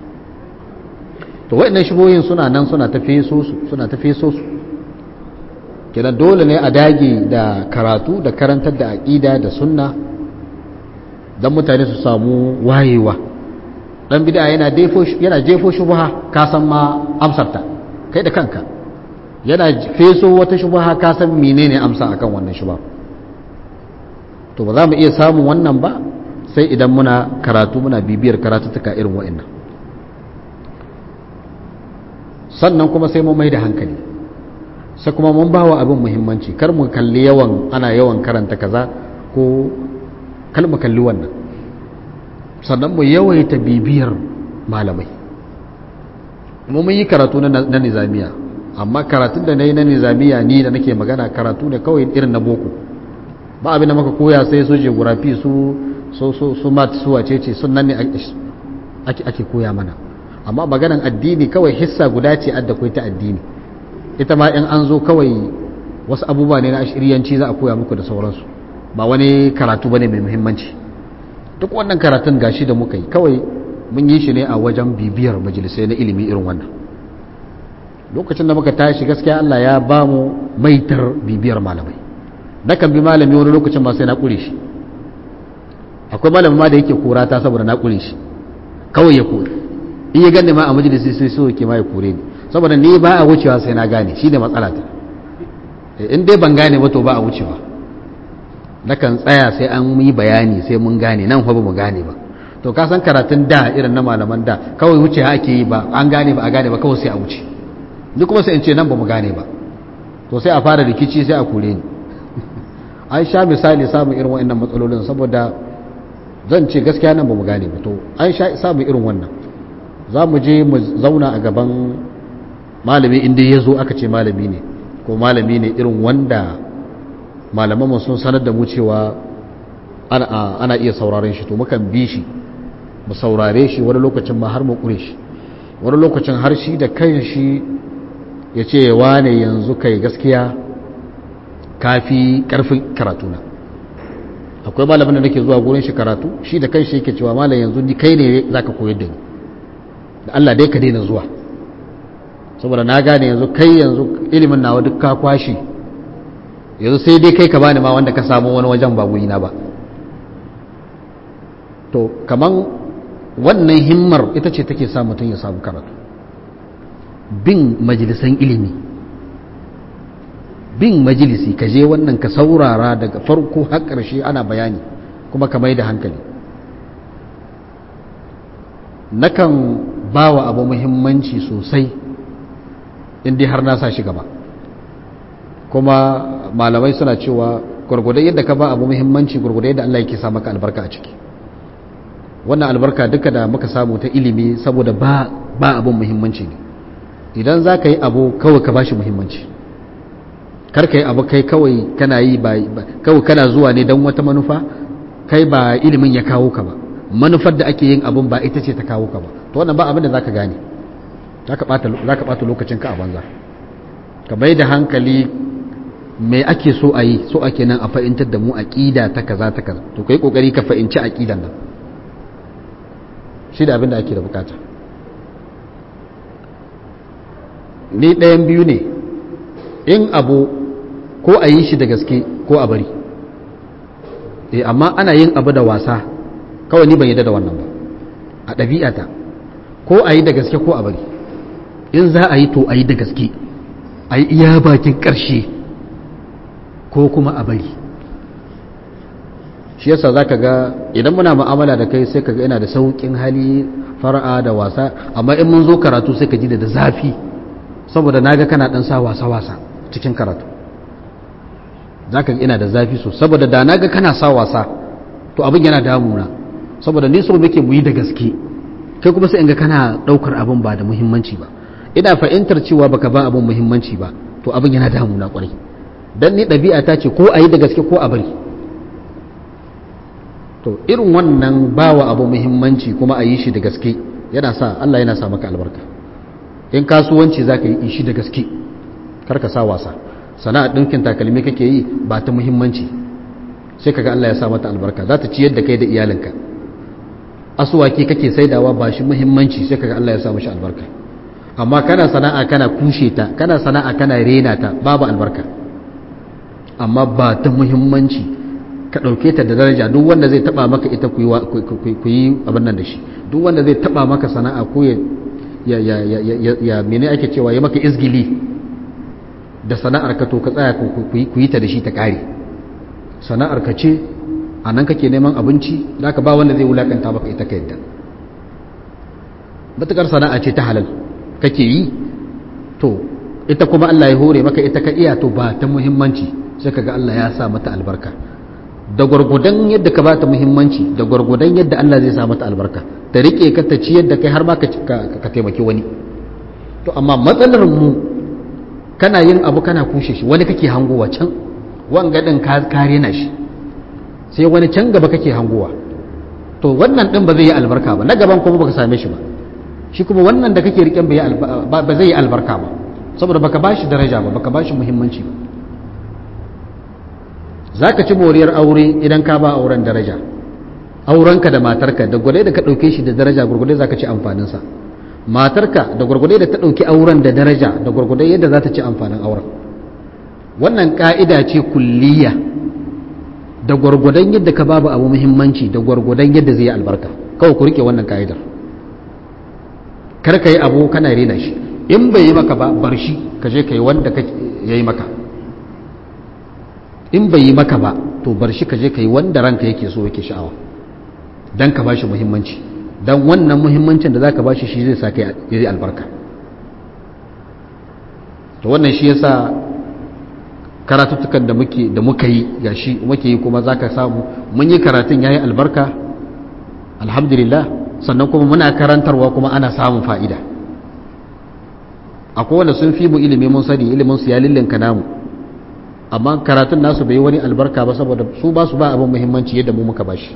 to waɗannan shigoyin suna nan suna tafe so su suna tafe so su kenan dole ne a dage da karatu da karantar da aƙida da sunna don mutane su samu wayewa dan bid'a yana defo yana jefo shubha ka san ma amsarta kai da kanka yana feso wata shubha ka san menene amsa akan wannan shubha to ba za mu iya samun wannan ba sai idan muna karatu muna bibiyar karatuttuka irin wa'annan sannan kuma sai mu mai da hankali sai kuma mun bawa abin muhimmanci kar mu kalli yawan ana yawan karanta kaza ko kal mu kalli wannan sannan mu yawaita bibiyar malamai mu mun yi karatu na nizamiya amma karatun da na yi na nizamiya ni da nake magana karatu ne kawai irin na boko ba abin da maka koya sai su geografi su su su su mat su wace ce sun nan ne ake ake koya mana amma maganan addini kawai hissa guda ce adda kai ta addini ita ma in an zo kawai wasu abubuwa ne na ashiriyanci za a koya muku da sauransu ba wani karatu bane mai muhimmanci duk wannan karatun gashi da muka yi kawai mun yi shi ne a wajen bibiyar majalisai na ilimi irin wannan lokacin da muka tashi gaskiya Allah ya ba mu maitar bibiyar malamai nakan bi malami wani lokacin ma sai na kure shi akwai malami ma da yake kora ta saboda na kure shi kawai ya kore in ya gane ma a majalisi sai so yake ma ya kore ni saboda ni ba a wucewa sai na gane shi ne matsala ta in dai ban gane ba to ba a wucewa nakan tsaya sai an yi bayani sai mun gane nan fa ba mu gane ba to ka san karatun da irin na malaman da kawai wuce ake yi ba an gane ba a gane ba kawai sai a wuce ni kuma sai in ce nan ba mu gane ba to sai a fara rikici sai a kore ni an sha misali samun irin wa'annan matsalolin saboda zan ce gaskiya nan ba mu gane ba to an sha samun irin wannan za mu je mu zauna a gaban malami inda ya zo aka ce malami ne ko malami ne irin wanda malamanmu sun sanar da mu cewa ana iya sauraren shi to mukan bi shi mu saurare shi wani lokacin ma har mu kure shi wani lokacin har shi da kan shi ya ce wane yanzu kai gaskiya kafi karfin karatuna akwai malamin da nake zuwa gurin shi karatu shi da kan shi yake cewa malam yanzu ni kai ne zaka koyar da ni da Allah dai ka daina zuwa saboda na gane yanzu kai yanzu ilimin nawa duk ka kwashi yanzu sai dai kai ka bani ma wanda ka samu wani wajen ba na ba to kaman wannan himmar ita ce take sa mutum ya samu karatu bin majalisan ilimi bin majalisi ka je wannan ka saurara daga farko har ƙarshe ana bayani kuma ka mai da hankali nakan ba wa abu muhimmanci sosai inda har na sa shi gaba kuma malamai suna cewa gwargwadon yadda ka ba abu muhimmanci gwargwadon yadda Allah yake sa maka albarka a ciki wannan albarka duka da muka samu ta ilimi saboda ba ba abun muhimmanci ne idan za ka yi abu kawai ka bashi muhimmanci kar ka yi abu kai kawai kana yi ba kawai kana zuwa ne don wata manufa kai ba ilimin ya kawo ka ba manufar da ake yin abun ba ita ce ta kawo ka ba to wannan ba abin da za ka gane za ka ɓata lokacinka a banza ka bai da hankali me ake so a yi so ake nan a fahimtar da mu aƙida ta kaza ta kaza to kai kokari ka fahimci aƙidan nan shi da abin da ake da bukata ni ɗayan biyu ne in abu ko a yi shi da gaske ko a bari eh amma ana yin abu da wasa kawai ni ban yadda da wannan ba a ɗabi'ata ko a yi da gaske ko a bari in za a yi to a yi da gaske a yi iya bakin ƙarshe ko kuma a bari shi yasa za ka ga idan muna ma'amala da kai sai ka ga ina da sauƙin hali fara'a da wasa amma in mun zo karatu sai ka ji da zafi saboda na ga kana ɗan sa wasa-wasa cikin karatu za ka ga ina da zafi so saboda da na ga kana sa wasa to abin yana damuna saboda ni so muke mu yi da gaske kai kuma sai in ga kana ɗaukar abin ba da muhimmanci ba ina fahimtar cewa baka ba abin muhimmanci ba to abin yana damuna kwarai dan ni ɗabi'a ta ce ko a yi da gaske ko a bari to irin wannan bawa abu muhimmanci kuma a yi shi da gaske yana sa Allah yana sa maka albarka in kasuwanci za ka yi shi da gaske karka sa wasa sana'ar ɗinkin takalmi kake yi ba ta muhimmanci sai kaga Allah ya sa mata albarka za ta ciyar da kai da iyalinka asuwaki kake saidawa ba shi muhimmanci sai kaga Allah ya sa mashi albarka amma kana sana'a kana kushe ta kana sana'a kana rena ta babu albarka amma ba ta muhimmanci ka ɗauke ta da daraja duk wanda zai taba maka ita ku yi abin nan da shi duk wanda zai taba maka sana'a ko ya ya ya ya ya mene ake cewa ya maka izgili da sana'ar ka to ka tsaya ku yi ta da shi ta ƙare sana'ar ka ce a nan kake neman abinci da ka ba wanda zai wulakanta maka ita ka yadda matukar sana'a ce ta halal kake yi to ita kuma Allah ya hore maka ita ka iya to ba ta muhimmanci sai kaga Allah ya sa mata albarka da gwargwadon yadda ka bata muhimmanci da gwargwadon yadda Allah zai sa mata albarka ta rike ka ta ciyar da kai har ma ka taimaki wani to amma matsalar mu kana yin abu kana kushe shi wani kake hangowa can wanga din ka kare na shi sai wani can gaba kake hangowa to wannan din ba zai yi albarka ba na gaban kuma baka same shi ba shi kuma wannan da kake riken ba zai yi albarka ba saboda baka bashi daraja ba baka bashi muhimmanci ba za ka ci moriyar aure idan ka ba auren daraja aurenka da matarka da gwade da ka ɗauke shi da daraja gwargwade za ka ci amfaninsa matarka da gwargwade da ta ɗauki auren da daraja da gwargwade yadda za ta ci amfanin auren wannan ƙa'ida ce kulliya da gwargwadon yadda ka babu abu muhimmanci da gwargwadon yadda zai yi albarka kawai ku rike wannan ƙa'idar kar ka yi abu kana rena shi in bai yi maka ba bar shi ka je ka yi wanda ya yi maka in bai yi maka ba to bar shi ka je ka yi wanda ranka yake so yake sha'awa don ka ba shi muhimmanci don wannan muhimmancin da za ka ba shi shi zai sa ka yi albarka to wannan shi yasa karatuttukan da muke da muka yi ga shi muke yi kuma za ka samu mun yi karatun ya yi albarka alhamdulillah sannan kuma muna karantarwa kuma ana samun fa'ida akwai wanda sun fi mu ilimi mun sani ilimin su ya lillinka namu amma karatun nasu bai wani albarka ba saboda su ba su ba abin muhimmanci yadda mu muka bashi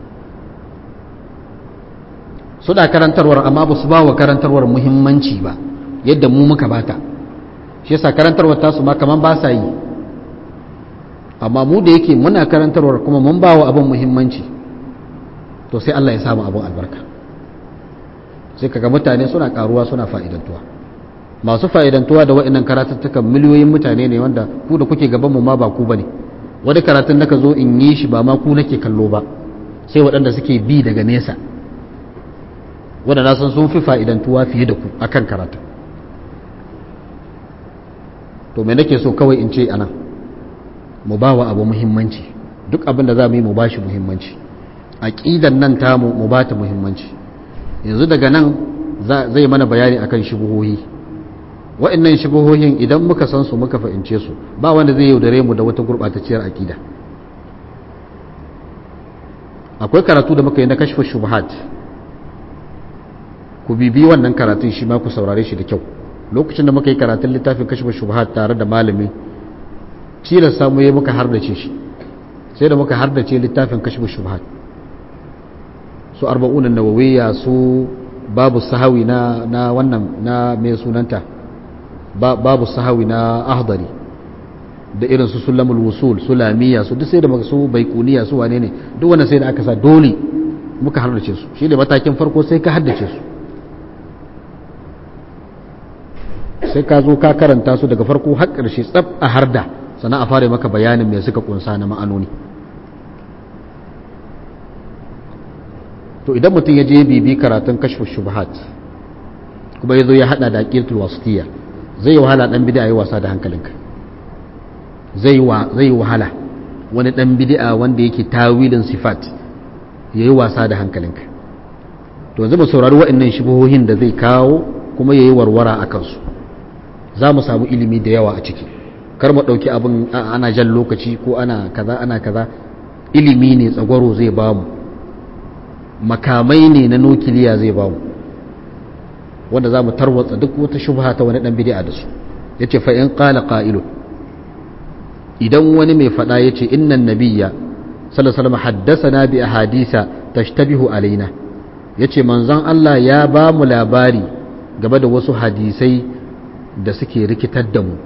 suna karantarwar amma ba su ba wa karantarwar muhimmanci ba yadda mu muka bata shi yasa karantarwar tasu ma kaman ba sa yi amma mu da yake muna karantarwar kuma mun ba wa abin muhimmanci to sai Allah ya samu abin albarka sai kaga mutane suna karuwa suna fa'idantuwa masu fa'idantuwa da wa'annan karatuttukan miliyoyin mutane ne wanda ku da kuke gaban mu ma ba ku bane wani karatun naka zo in yi shi ba ma ku nake kallo ba sai waɗanda suke bi daga nesa wanda na san sun fi fa'idantuwa fiye da ku akan karatu to me nake so kawai in ce anan mu ba wa abu muhimmanci duk abin da za mu yi mu ba shi muhimmanci aƙidan nan tamu mu ba ta muhimmanci yanzu daga nan zai mana bayani akan shubuhohi wa'annan shubuhohin idan muka san su muka fahimce su ba wanda zai yaudare mu da wata gurɓatacciyar aƙida akwai karatu da muka yi na kashfa shubuhat ku bibi wannan karatun shi ma ku saurare shi da kyau lokacin da muka yi karatun littafin kashfa shubuhat tare da malami cilar samu ya muka hardace shi sai da muka hardace littafin kashfa shubuhat su arba'unan nawawiyya su babu sahawi na na wannan na mai sunanta babu sahawi na ahdari da irin su sulamul wusul sulamiya su duk sai da su baikuniya su wane ne duk wannan sai da aka sa dole muka haddace su shi ne matakin farko sai ka haddace su sai ka zo ka karanta su daga farko har ƙarshe tsab a harda sannan a fara maka bayanin me suka kunsa na ma'anoni to idan mutum ya je bibi karatun kashfu shubhat kuma ya zo ya hada da aqidatul wasitiyya zai wahala dan bid'a yi wasa da hankalinka zai wa zai wahala wani dan bid'a wanda yake tawilin sifat yayi wasa da hankalinka to yanzu mu saurari waɗannan shubuhohin da zai kawo kuma yayi warwara a kansu za mu samu ilimi da yawa a ciki kar mu ɗauki abin ana jan lokaci ko ana kaza ana kaza ilimi ne tsagwaro zai bamu makamai ne na nukiliya zai bamu wanda za mu tarwatsa duk wata shubha ta wani ɗan bidi'a da su ya ce fa'in ƙala ƙa'ilun idan wani mai faɗa ya ce innan nabiya salasalama haddasa na bi a hadisa tashtabihu alaina ya ce manzon Allah ya ba mu labari game da wasu hadisai da suke rikitar da mu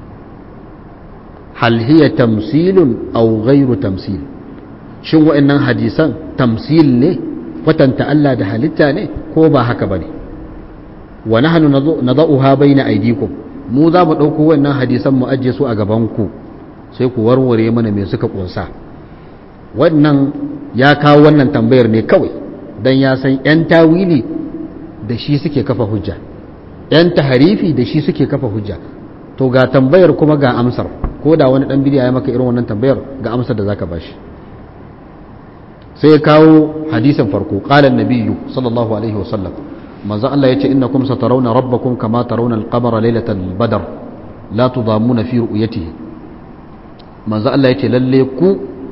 hal hiya tamsilun aw ghairu tamsil shin wa'annan hadisan tamsil ne kwatanta Allah da halitta ne ko ba haka bane wa nahnu nadauha baina aydikum mu za mu dauko wannan hadisan mu ajiye su a gaban ku sai ku warware mana me suka kunsa wannan ya kawo wannan tambayar ne kawai dan ya san yan tawili da shi suke kafa hujja yan taharifi da shi suke kafa hujja to ga tambayar kuma ga amsar ko da wani dan bidiya ya maka irin wannan tambayar ga amsar da zaka bashi sai kawo hadisin farko qala an-nabiyyu sallallahu alaihi wasallam manzo Allah yace innakum satarawna rabbakum kama tarawna al-qamara laylatal badr la tudamuna fi ru'yatihi manzo Allah yace lalle ku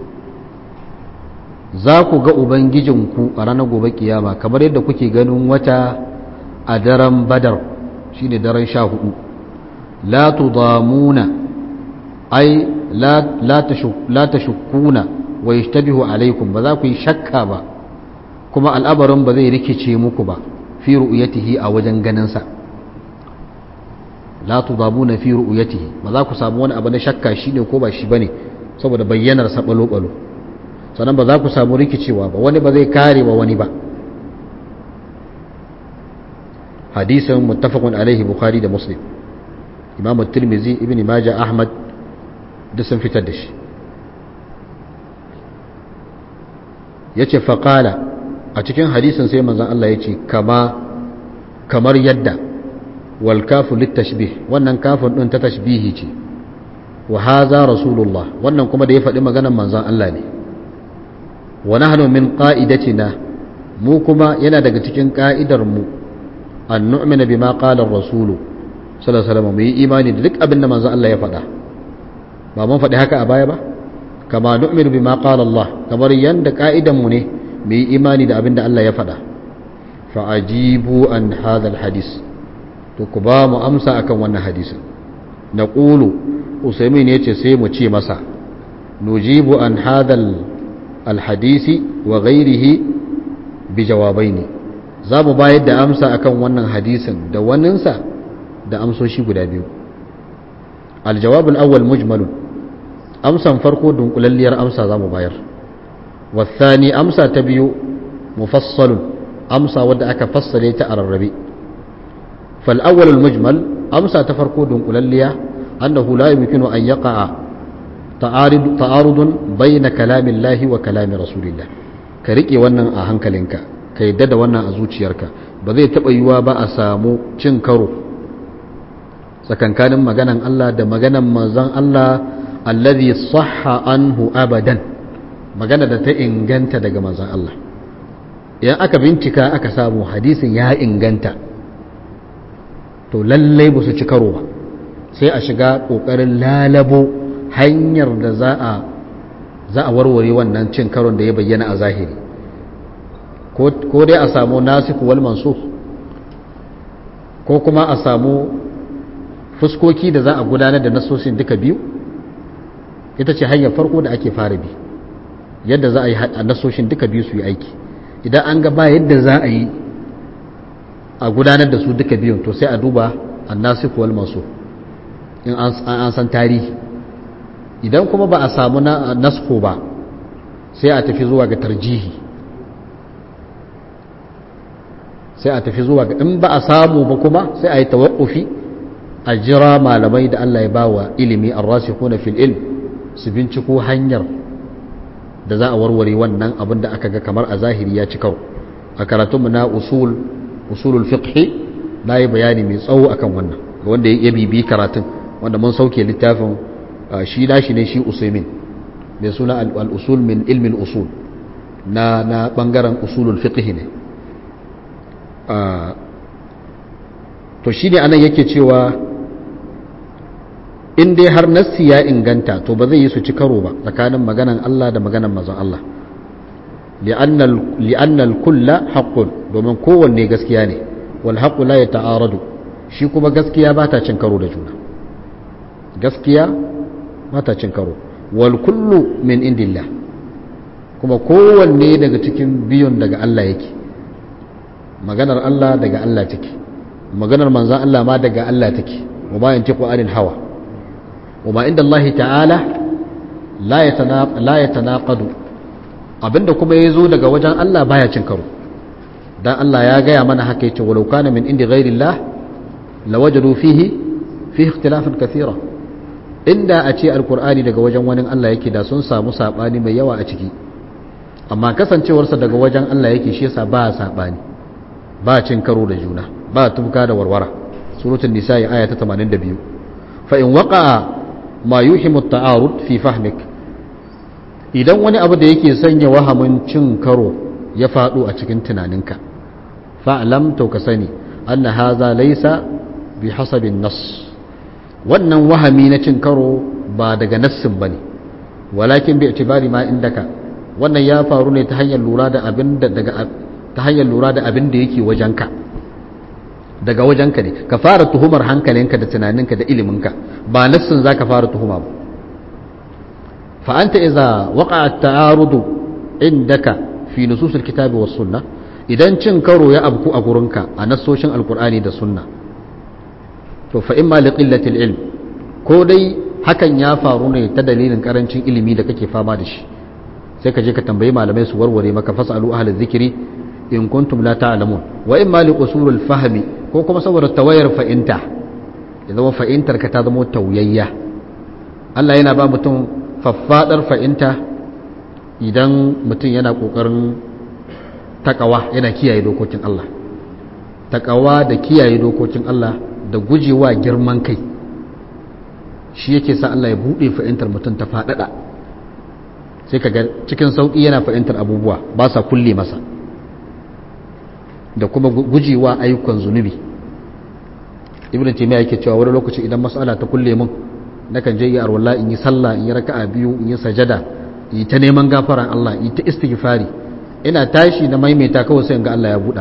za ku ga ubangijinku a ranar gobe kiyama kamar yadda kuke ganin wata a daren badar shine daren sha hudu la tudamuna ai la tashukkuna wa yashtabihu alaikum ba za ku yi shakka ba kuma al'abarin ba zai rikice muku ba fi ru'yatihi a wajen ganinsa la tudabuna fi ru'yatihi ba za ku samu wani abu na shakka shine ko ba shi bane saboda bayyanar sa balo balo sannan ba za ku samu rikicewa ba wani ba zai kare wa wani ba hadisin muttafaqun alaihi bukhari da muslim imam at-tirmidhi ibn majah ahmad da sun fitar da shi yace faqala a cikin hadisin sai manzon Allah yace kama kamar yadda wal kafu litashbih wannan kafin din ta tashbihi ce wa hadha rasulullah wannan kuma da ya faɗi maganar manzon Allah ne wa nahnu min qa'idatina mu kuma yana daga cikin ka'idar mu an nu'mina bima qala ar-rasulu sallallahu alaihi wasallam mu yi imani da duk abin da manzon Allah ya faɗa ba mun faɗi haka a baya ba kama nu'minu bima qala Allah kamar yanda ka'idan mu ne mu yi imani da abin da Allah ya faɗa fa ajibu an hadha al-hadis to ku ba mu amsa akan wannan hadisin naqulu usaymin yace sai mu ce masa nujibu an hadha al-hadisi wa ghayrihi bi jawabaini za mu bayar da amsa akan wannan hadisin da waninsa da amsoshi guda biyu aljawabul awwal mujmalun amsan farko dunkulalliyar amsa za mu bayar wasani amsa ta biyu mufassalun amsa wadda aka fassale ta a rarrabe fal awwal mujmal amsa ta farko dunkulalliya annahu la yumkinu an yaqa'a ta'arudun bayna kalamillahi wa kalami rasulillah ka rike wannan a hankalinka ka yadda da wannan a zuciyarka ba zai taɓa yiwuwa ba a samu cin karo tsakankanin maganan Allah da maganan manzon Allah allazi sahha anhu abadan magana da ta inganta daga manzon Allah idan aka bincika aka samu hadisin ya inganta to lallai ba su ci karo ba sai a shiga ƙoƙarin lalabo hanyar da za a za a warware wannan cin karon da ya bayyana a zahiri ko dai a samu nasiku wal mansukh ko kuma a samu fuskoki da za a gudanar da nasosin duka biyu ita ce hanyar farko da ake fara bi yadda za a yi nasoshin duka biyu su yi aiki idan an ga ba yadda za a yi a gudanar da su duka biyun to sai a duba annasiku wal mansukh in an san tarihi idan kuma ba a samu nasko ba sai a tafi zuwa ga tarjihi sai a tafi zuwa ga in ba a samu ba kuma sai a yi tawakkufi a jira malamai da Allah ya bawa ilimi an rasikuna fil ilm su binciko hanyar da za a warware wannan abin da aka ga kamar a zahiri ya ci karo a karatunmu na usul usulul fiqh na yi bayani mai tsawo akan wannan ga wanda ya bibi karatun wanda mun sauke littafin shi nashi ne shi usaimin mai suna al-usul min ilmin usul na na bangaren usulul fiqh ne to shi ne anan yake cewa in dai har nassi ya inganta to ba zai yi su ci karo ba tsakanin maganan Allah da maganan mazan Allah li'annal kulla haqqun domin kowanne gaskiya ne wal haqqu la yata'aradu shi kuma gaskiya ba ta cin karo da juna gaskiya ba ta cin karo wal kullu min indillah kuma kowanne daga cikin biyun daga Allah yake maganar Allah daga Allah take maganar manzan Allah ma daga Allah take wa ma yantiqu anil hawa wa ma inda Allah ta'ala la yatanaq la yatanaqadu abinda kuma yazo daga wajen Allah baya cin karo dan Allah ya gaya mana haka yace walau kana min indi ghairi Allah lawajadu fihi fihi ikhtilafan kathira inda a ce alqur'ani daga wajen wani Allah yake da sun samu sabani mai yawa a ciki amma kasancewarsa daga wajen Allah yake shi yasa ba sabani ba cin karo da juna ba tubka da warwara suratul nisa'i aya ta 82 fa in waqa'a ma yuhimu at-ta'arud fi fahmik idan wani abu da yake sanya wahamin cin karo ya fado a cikin tunaninka fa'lam to ka sani anna hadha laysa bi hasabin nas wannan wahami na cin karo ba daga nassin bane walakin bi itibari ma indaka wannan ya faru ne ta hanyar lura da abin da daga ta hanyar lura da abin da yake wajenka daga wajenka ne ka fara tuhumar hankalinka da tunaninka da iliminka ba nassin za ka fara tuhuma ba fa'anta iza waƙa ta'arudu indaka fi nususul kitabi was sunna idan cin karo ya abku a gurinka a nassoshin alkur'ani da sunna to fa imma li qillatil ilm ko dai hakan ya faru ne ta dalilin karancin ilimi da kake fama da shi sai ka je ka tambayi malamai su warware maka fasalu ahli dhikri in kuntum la ta'lamun wa imma li usulul fahmi ko kuma saboda tawayar fa'inta ya zama fa'intar ka ta zama tauyayya Allah yana ba mutum faffadar fa'inta idan mutum yana kokarin takawa yana kiyaye dokokin Allah takawa da kiyaye dokokin Allah da gujewa girman kai shi yake sa Allah ya bude fa'intar mutum ta fadada sai ka ga cikin sauki yana fa'intar abubuwa ba sa kulle masa da kuma gujewa ayyukan zunubi ibn taymiya yake cewa wani lokaci idan mas'ala ta kulle mun nakan je yi arwalla in yi sallah in yi raka'a biyu in yi sajada yi ta neman gafaran Allah yi ta istighfari ina tashi na maimaita kawai sai ga Allah ya buɗa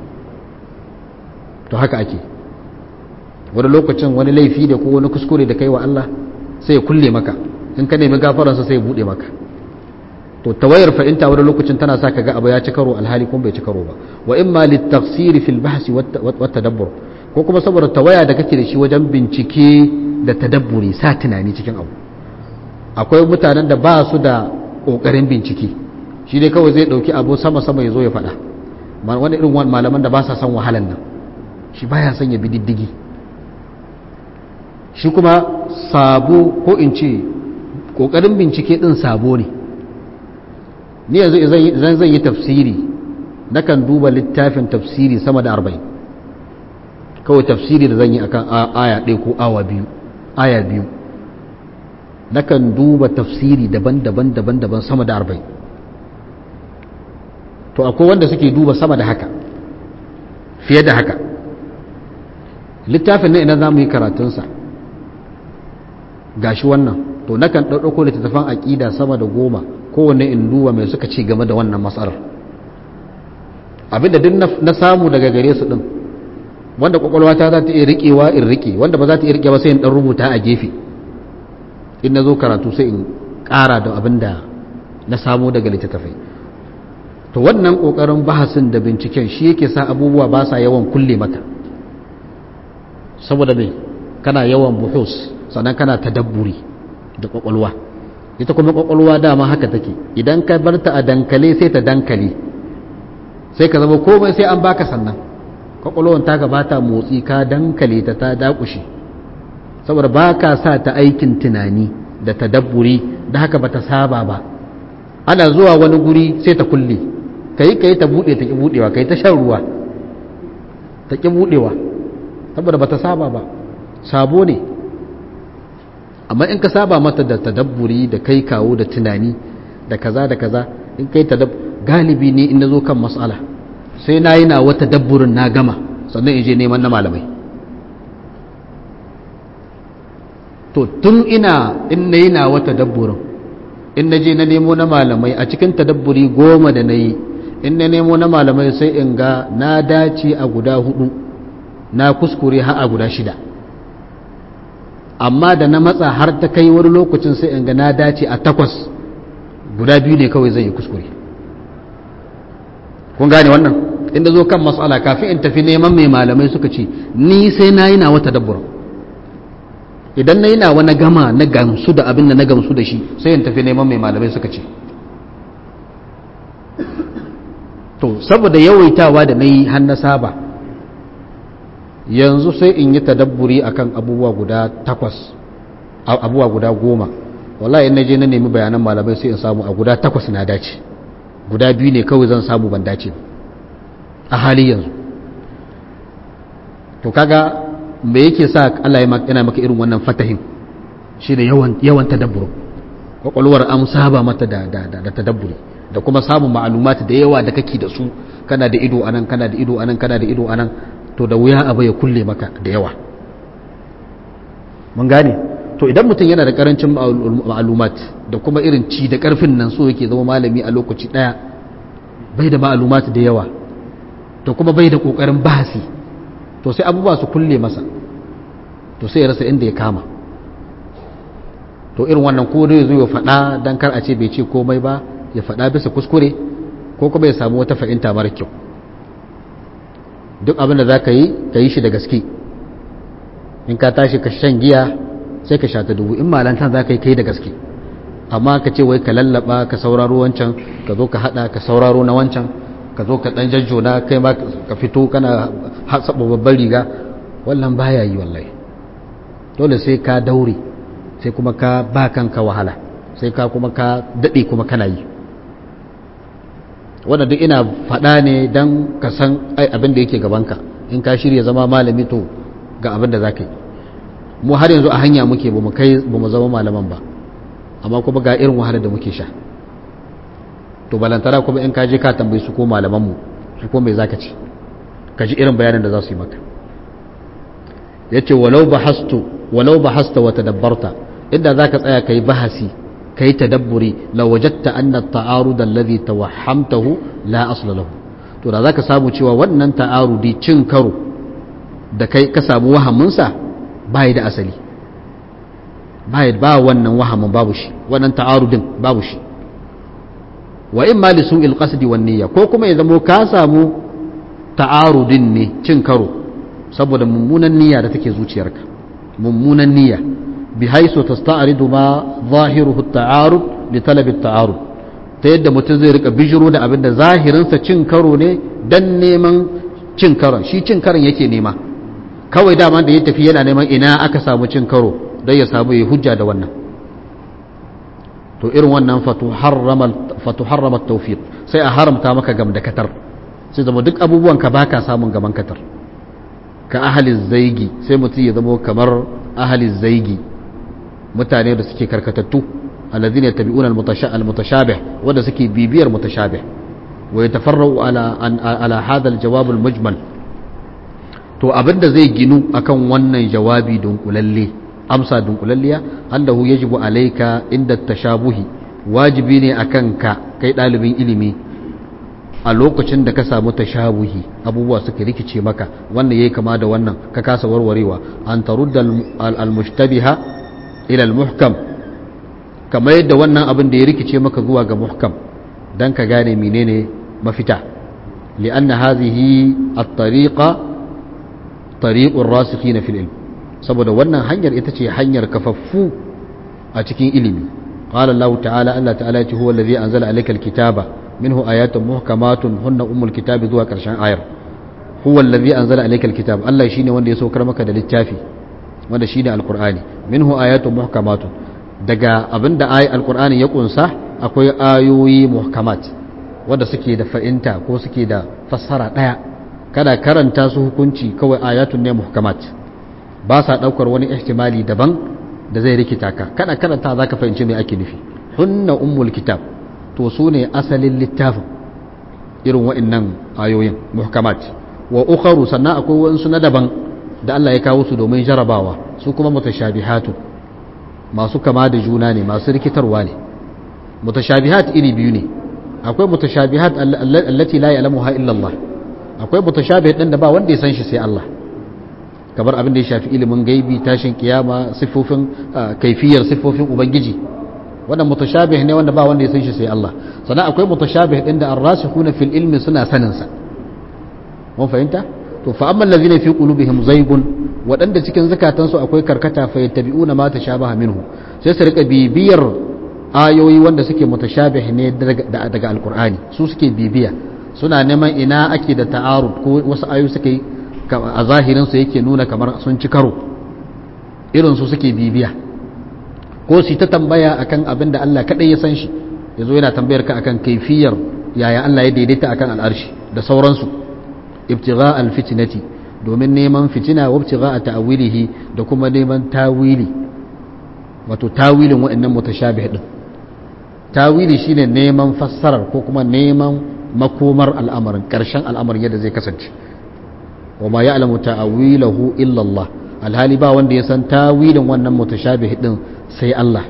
to haka ake wani lokacin wani laifi da ko wani kuskure da kai wa Allah sai ya kulle maka in ka nemi gafaransa sai ya buɗe maka to tawayar fa'inta wani lokacin tana sa ka ga abu ya ci karo alhali kuma bai ci karo ba wa imma litafsiri fil bahsi wat tadabbur ko kuma saboda tawaya da kake da shi wajen bincike da tadabburi sa tunani cikin abu akwai mutanen da ba su da kokarin bincike shi dai kawai zai dauki abu sama sama ya zo ya faɗa wani irin malaman da ba sa son wahalan nan shi baya son ya bi diddigi shi kuma sabo ko in ce kokarin bincike din sabo ne ni yanzu idan zan yi tafsiri nakan duba littafin tafsiri sama da arba'in kawai tafsiri da zan yi akan aya ɗaya ko awa biyu aya biyu nakan duba tafsiri daban-daban daban-daban sama da arba'in to akwai wanda suke duba sama da haka fiye da haka littafin nan idan za mu yi karatunsa gashi wannan to nakan ɗauɗauko littattafan aƙida sama da goma kowanne in duba mai suka ci game da wannan matsalar abinda duk na samu daga gare su ɗin wanda kwakwalwa ta za ta iya riƙewa in riƙe wanda ba za ta iya riƙe ba sai in ɗan rubuta a gefe in na zo karatu sai in ƙara da abin da na samu daga littattafai to wannan ƙoƙarin bahasin da binciken shi yake sa abubuwa ba sa yawan kulle maka saboda me kana yawan buhus sannan kana tadabburi da ƙwaƙwalwa ita kuma ƙwaƙwalwa dama haka take idan ka bar ta a dankale sai ta dankale sai ka zama komai sai an baka sannan ƙwaƙwalwan ta gabata motsi ka dankale ta ta dakushe saboda ba ka sa ta aikin tunani da tadabburi da haka ba ta saba ba ana zuwa wani guri sai ta kulle kai kai ta bude ta ki budewa kai ta shan ruwa ta ki budewa saboda bata saba ba sabo ne amma in ka saba mata da tadabburi da kai kawo da tunani da kaza da kaza in kai tadab galibi ne in nazo kan mas'ala sai na yi na wata dabburin na gama sannan in je neman na malamai to tun ina in na yi na wata dabburin in na je na nemo na malamai a cikin tadabburi goma da na yi in na nemo na malamai sai in ga na dace a guda hudu na kuskure har a guda shida amma da na matsa har ta kai wani lokacin sai in ga na dace a takwas guda biyu ne kawai zai yi kuskure kun gane wannan inda zo kan matsala kafin in tafi neman mai malamai suka ce ni sai na yi na wata dabbura idan na yi na wani gama na gamsu da abin da na gamsu da shi sai in tafi neman mai malamai suka ce to saboda yawaitawa da na yi na saba yanzu sai in yi tadabburi akan abubuwa guda takwas abubuwa guda goma wallahi in na je na nemi bayanan malamai sai in samu a guda takwas na dace guda biyu ne kawai zan samu ban dace a hali yanzu to kaga me yake sa Allah yana maka irin wannan fatahin shi da yawan yawan tadabbur kwakwalwar an saba mata da da da tadabburi da kuma samun ma'alumati da yawa da kake da su kana da ido anan kana da ido anan kana da ido anan to da wuya abu ya kulle maka da yawa mun gane to idan mutum yana da karancin ma'alumat da kuma irin ci da karfin nan so yake zama malami a lokaci daya bai da ma'alumat da yawa to kuma bai da kokarin bahasi to sai abubuwa su kulle masa to sai ya rasa inda ya kama to irin wannan ko dai zo ya faɗa dan kar a ce bai ce komai ba ya faɗa bisa kuskure ko kuma ya samu wata fahimta mara kyau duk abin da za ka yi ka yi shi da gaske in ka tashi ka shan giya sai ka sha ta dubu in malantan za ka yi kai da gaske amma ka ce wai ka lallaba ka sauraro wancan ka zo ka hada ka sauraro na wancan ka zo ka dan jajjona kai ma ka fito kana saba babban riga wallan baya yi wallahi dole sai ka daure sai kuma ka ba kanka wahala sai ka kuma ka dade kuma kana yi wannan duk ina faɗa ne don ka san abin da yake gabanka in ka shirya zama malami to ga abin da za ka yi mu har yanzu a hanya muke ba mu kai ba mu zama malaman ba amma kuma ga irin wahalar da muke sha to balantara kuma in ka je ka tambayi su ko malamanmu su ko mai zaka ci ka ji irin bayanin da za su yi maka yace walau bahastu walau bahasta wa tadabbarta inda zaka tsaya kai bahasi kai tadabburi la wajadta anna at-ta'arud alladhi tawahhamtahu la asla lahu to da zaka samu cewa wannan ta'arudi cin karo da kai ka samu wahamin sa bai da asali bai ba wannan wahamin babu shi wannan ta'arudin babu shi wa imma li su'il qasdi wan niyya ko kuma ya zamo ka samu ta'arudin ne cin karo saboda mummunan niyya da take zuciyarka mummunan niyya bi haisu tasta'ridu ma zahiruhu at-ta'arud li talab at-ta'arud ta yadda mutum zai rika bijiro da abin da zahirinsa cin karo ne dan neman cin karon shi cin karon yake nema kawai dama da ya tafi yana neman ina aka samu cin karo don ya samu ya hujja da wannan to irin wannan fatu harrama tawfiq sai a haramta maka gam da katar sai zama duk abubuwan ka baka samun gaban katar ka ahalin zaigi sai mutum ya zama kamar ahalin zaigi mutane da suke karkatattu alladhina yattabi'una al-mutashabih wanda suke bibiyar mutashabih wa yatafarra'u ala ala hadha al-jawab al-mujmal to abinda zai ginu akan wannan jawabi dunkulalle amsa dunkulalliya annahu yajibu alayka inda tashabuhi wajibi ne akan ka kai dalibin ilimi a lokacin da ka samu tashabuhi abubuwa suka rikice maka wannan yayi kama da wannan ka kasa warwarewa an tarudda al-mushtabiha ila al-muhkam kamar yadda wannan abin da ya rikice maka zuwa ga muhkam dan ka gane menene mafita li'anna hadhihi at-tariqa tariqur rasikhina fil ilm saboda wannan hanyar ita ce hanyar kafaffu a cikin ilimi qala Allah ta'ala Allah ta'ala ya ce huwa allazi anzala alayka al-kitaba minhu ayatun muhkamatun hunna ummul kitabi zuwa karshen ayar huwa allazi anzala alayka al-kitab Allah shine wanda ya saukar maka da littafi wanda shine al-qur'ani minhu ayatun muhkamatun daga abinda ayi al-qur'ani ya kunsa akwai ayoyi muhkamat wanda suke da fa'inta ko suke da fassara ɗaya kada karanta su hukunci kawai ayatun ne muhkamat ba sa ɗaukar wani ihtimali daban da zai rikita ka kada karanta za ka fahimci mai ake nufi hunna ummul kitab to su ne asalin littafin irin wa'annan ayoyin muhkamat wa ukharu sannan akwai wasu na daban da Allah ya kawo su domin jarabawa su kuma mutashabihatu masu kama da juna ne masu rikitarwa ne mutashabihat iri biyu ne akwai mutashabihat allati la ya'lamuha illa Allah akwai mutashabih din da ba wanda ya san shi sai Allah kamar abin da ya shafi ilimin gaibi tashin kiyama siffofin kaifiyar siffofin ubangiji wannan mutashabih ne wanda ba wanda ya san shi sai Allah sannan akwai mutashabih din da ar-rasikhuna fil ilmi suna sanin sa mun fahimta to fa amma allazina fi qulubihim zaygun wadanda cikin zakatansu akwai karkata fa yattabi'una ma tashabaha minhu sai su rika bibiyar ayoyi wanda suke mutashabih ne daga alqur'ani su suke bibiya suna neman ina ake da ta'arud ko wasu ayoyi suke a zahirin su yake nuna kamar sun ci karo irin su suke bibiya ko su ta tambaya akan abin da Allah kadai ya san shi yazo yana tambayar ka akan kaifiyar yaya Allah ya daidaita akan al'arshi da sauransu ibtigha alfitnati domin neman fitina wa ibtigha ta'wilihi da kuma neman tawili wato tawilin waɗannan mutashabih din tawili shine neman fassarar ko kuma neman makomar al'amarin karshen al'amarin yadda zai kasance wa ma ya'lamu ta'wilahu illa Allah alhali ba wanda ya san tawilin wannan mutashabih din sai Allah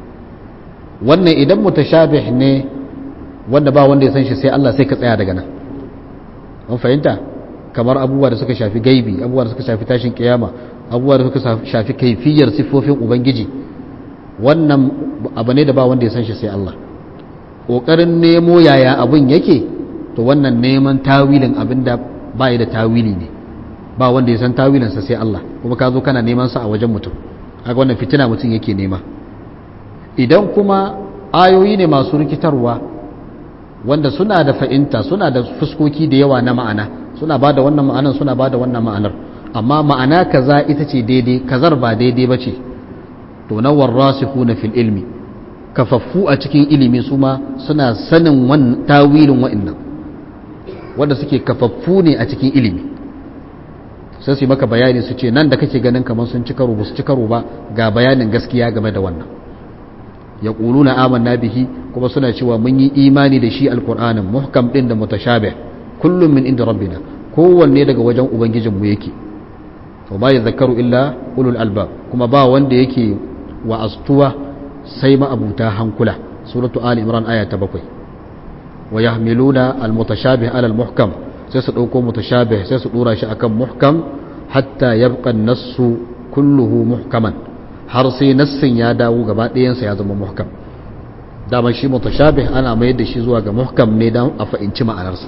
wannan idan mutashabih ne wanda ba wanda ya san shi sai Allah sai ka tsaya daga nan an fahimta kamar abubuwa da suka shafi gaibi abubuwa da suka shafi tashin kiyama abubuwa da suka shafi kaifiyar siffofin ubangiji wannan abu ne da ba wanda ya san shi sai Allah ƙoƙarin nemo yaya abin yake to wannan neman tawilin abin da ba da tawili ne ba wanda ya san tawilinsa sai Allah kuma ka zo kana neman sa a wajen mutum haka wannan fitina mutum yake nema idan kuma ayoyi ne masu rikitarwa wanda suna da fa'inta suna da fuskoki da yawa na ma'ana suna ba da wannan ma'anar suna ba da wannan ma'anar amma ma'ana kaza ita ce daidai kazar ba daidai ba ce to na warrasiku na fil ilmi kafaffu a cikin ilimi su ma suna sanin tawilin wa'innan wanda suke kafaffu ne a cikin ilimi sai su yi maka bayani su ce nan da kake ganin kamar sun ci karo ba su ci karo ba ga bayanin gaskiya game da wannan ya na amanna bihi kuma suna cewa mun yi imani da shi alkur'anin muhkam din da mutashabih kullum min inda rabbina kowanne daga wajen ubangijinmu yake to ba ya zakaru illa ulul albab kuma ba wanda yake wa astuwa sai ma'abuta hankula suratu ali imran aya ta bakwai wa yahmiluna almutashabih ala almuhkam sai su dauko mutashabih sai su dora shi akan muhkam hatta yabqa an-nassu kulluhu muhkaman har sai nassin ya dawo gaba ɗayansa ya zama muhkam dama shi mutashabih ana mayar da shi zuwa ga muhkam ne don a fahimci ma'anarsa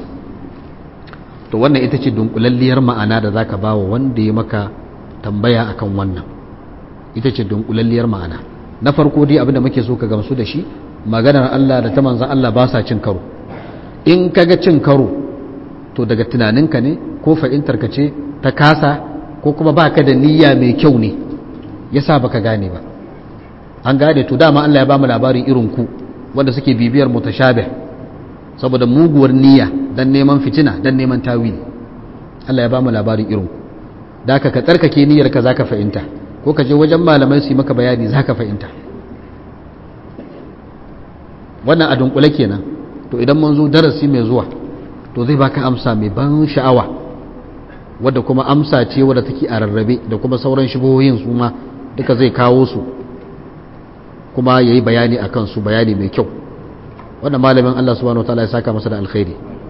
to wannan ita ce dunkulalliyar ma'ana da zaka ba wa wanda ya maka tambaya akan wannan ita ce dunkulalliyar ma'ana na farko dai abinda muke so ka gamsu da shi maganar Allah da ta manzan Allah ba sa cin karo in kaga cin karo to daga tunaninka ne ko fahimtarka ce ta kasa ko kuma baka da niyya mai kyau ne yasa baka gane ba an gane to dama Allah ya bamu labarin irin ku wanda suke bibiyar mutashabih saboda muguwar niyya dan neman fitina dan neman tawili Allah ya bamu labarin irin ku da ka tsarkake niyyar ka zaka fahimta ko ka je wajen malamai su yi maka bayani zaka fahimta wannan a dunkule kenan to idan mun zo darasi mai zuwa to zai baka amsa mai ban sha'awa wadda kuma amsa ce wadda take a rarrabe da kuma sauran shibohin su ma duka zai kawo su kuma ya yi bayani a kansu bayani mai kyau wannan malamin Allah subhanahu wa ta'ala ya saka masa da alkhairi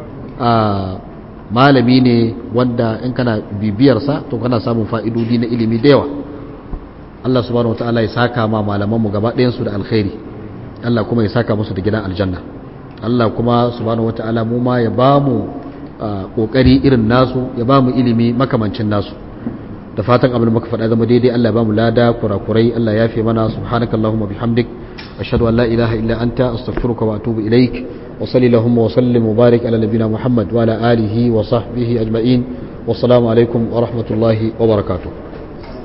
malami ne wanda in kana bibiyarsa to kana samun fa'idodi na ilimi da yawa Allah subhanahu wa ta'ala ya saka ma malamanmu gaba ɗayansu da alkhairi Allah kuma ya saka musu da gidan aljanna Allah kuma subhanahu wa ta'ala mu ma ya ba mu ƙoƙari irin nasu ya ba mu ilimi makamancin nasu da fatan abin da muka faɗa zama daidai Allah ya ba mu lada kurakurai Allah ya fi mana subhanakallahumma bihamdik ashhadu an la ilaha illa anta astaghfiruka wa atubu ilaik wa sallallahu wa sallim wa barik ala nabiyyina muhammad wa ala alihi wa sahbihi ajma'in wassalamu alaikum wa rahmatullahi wa barakatuh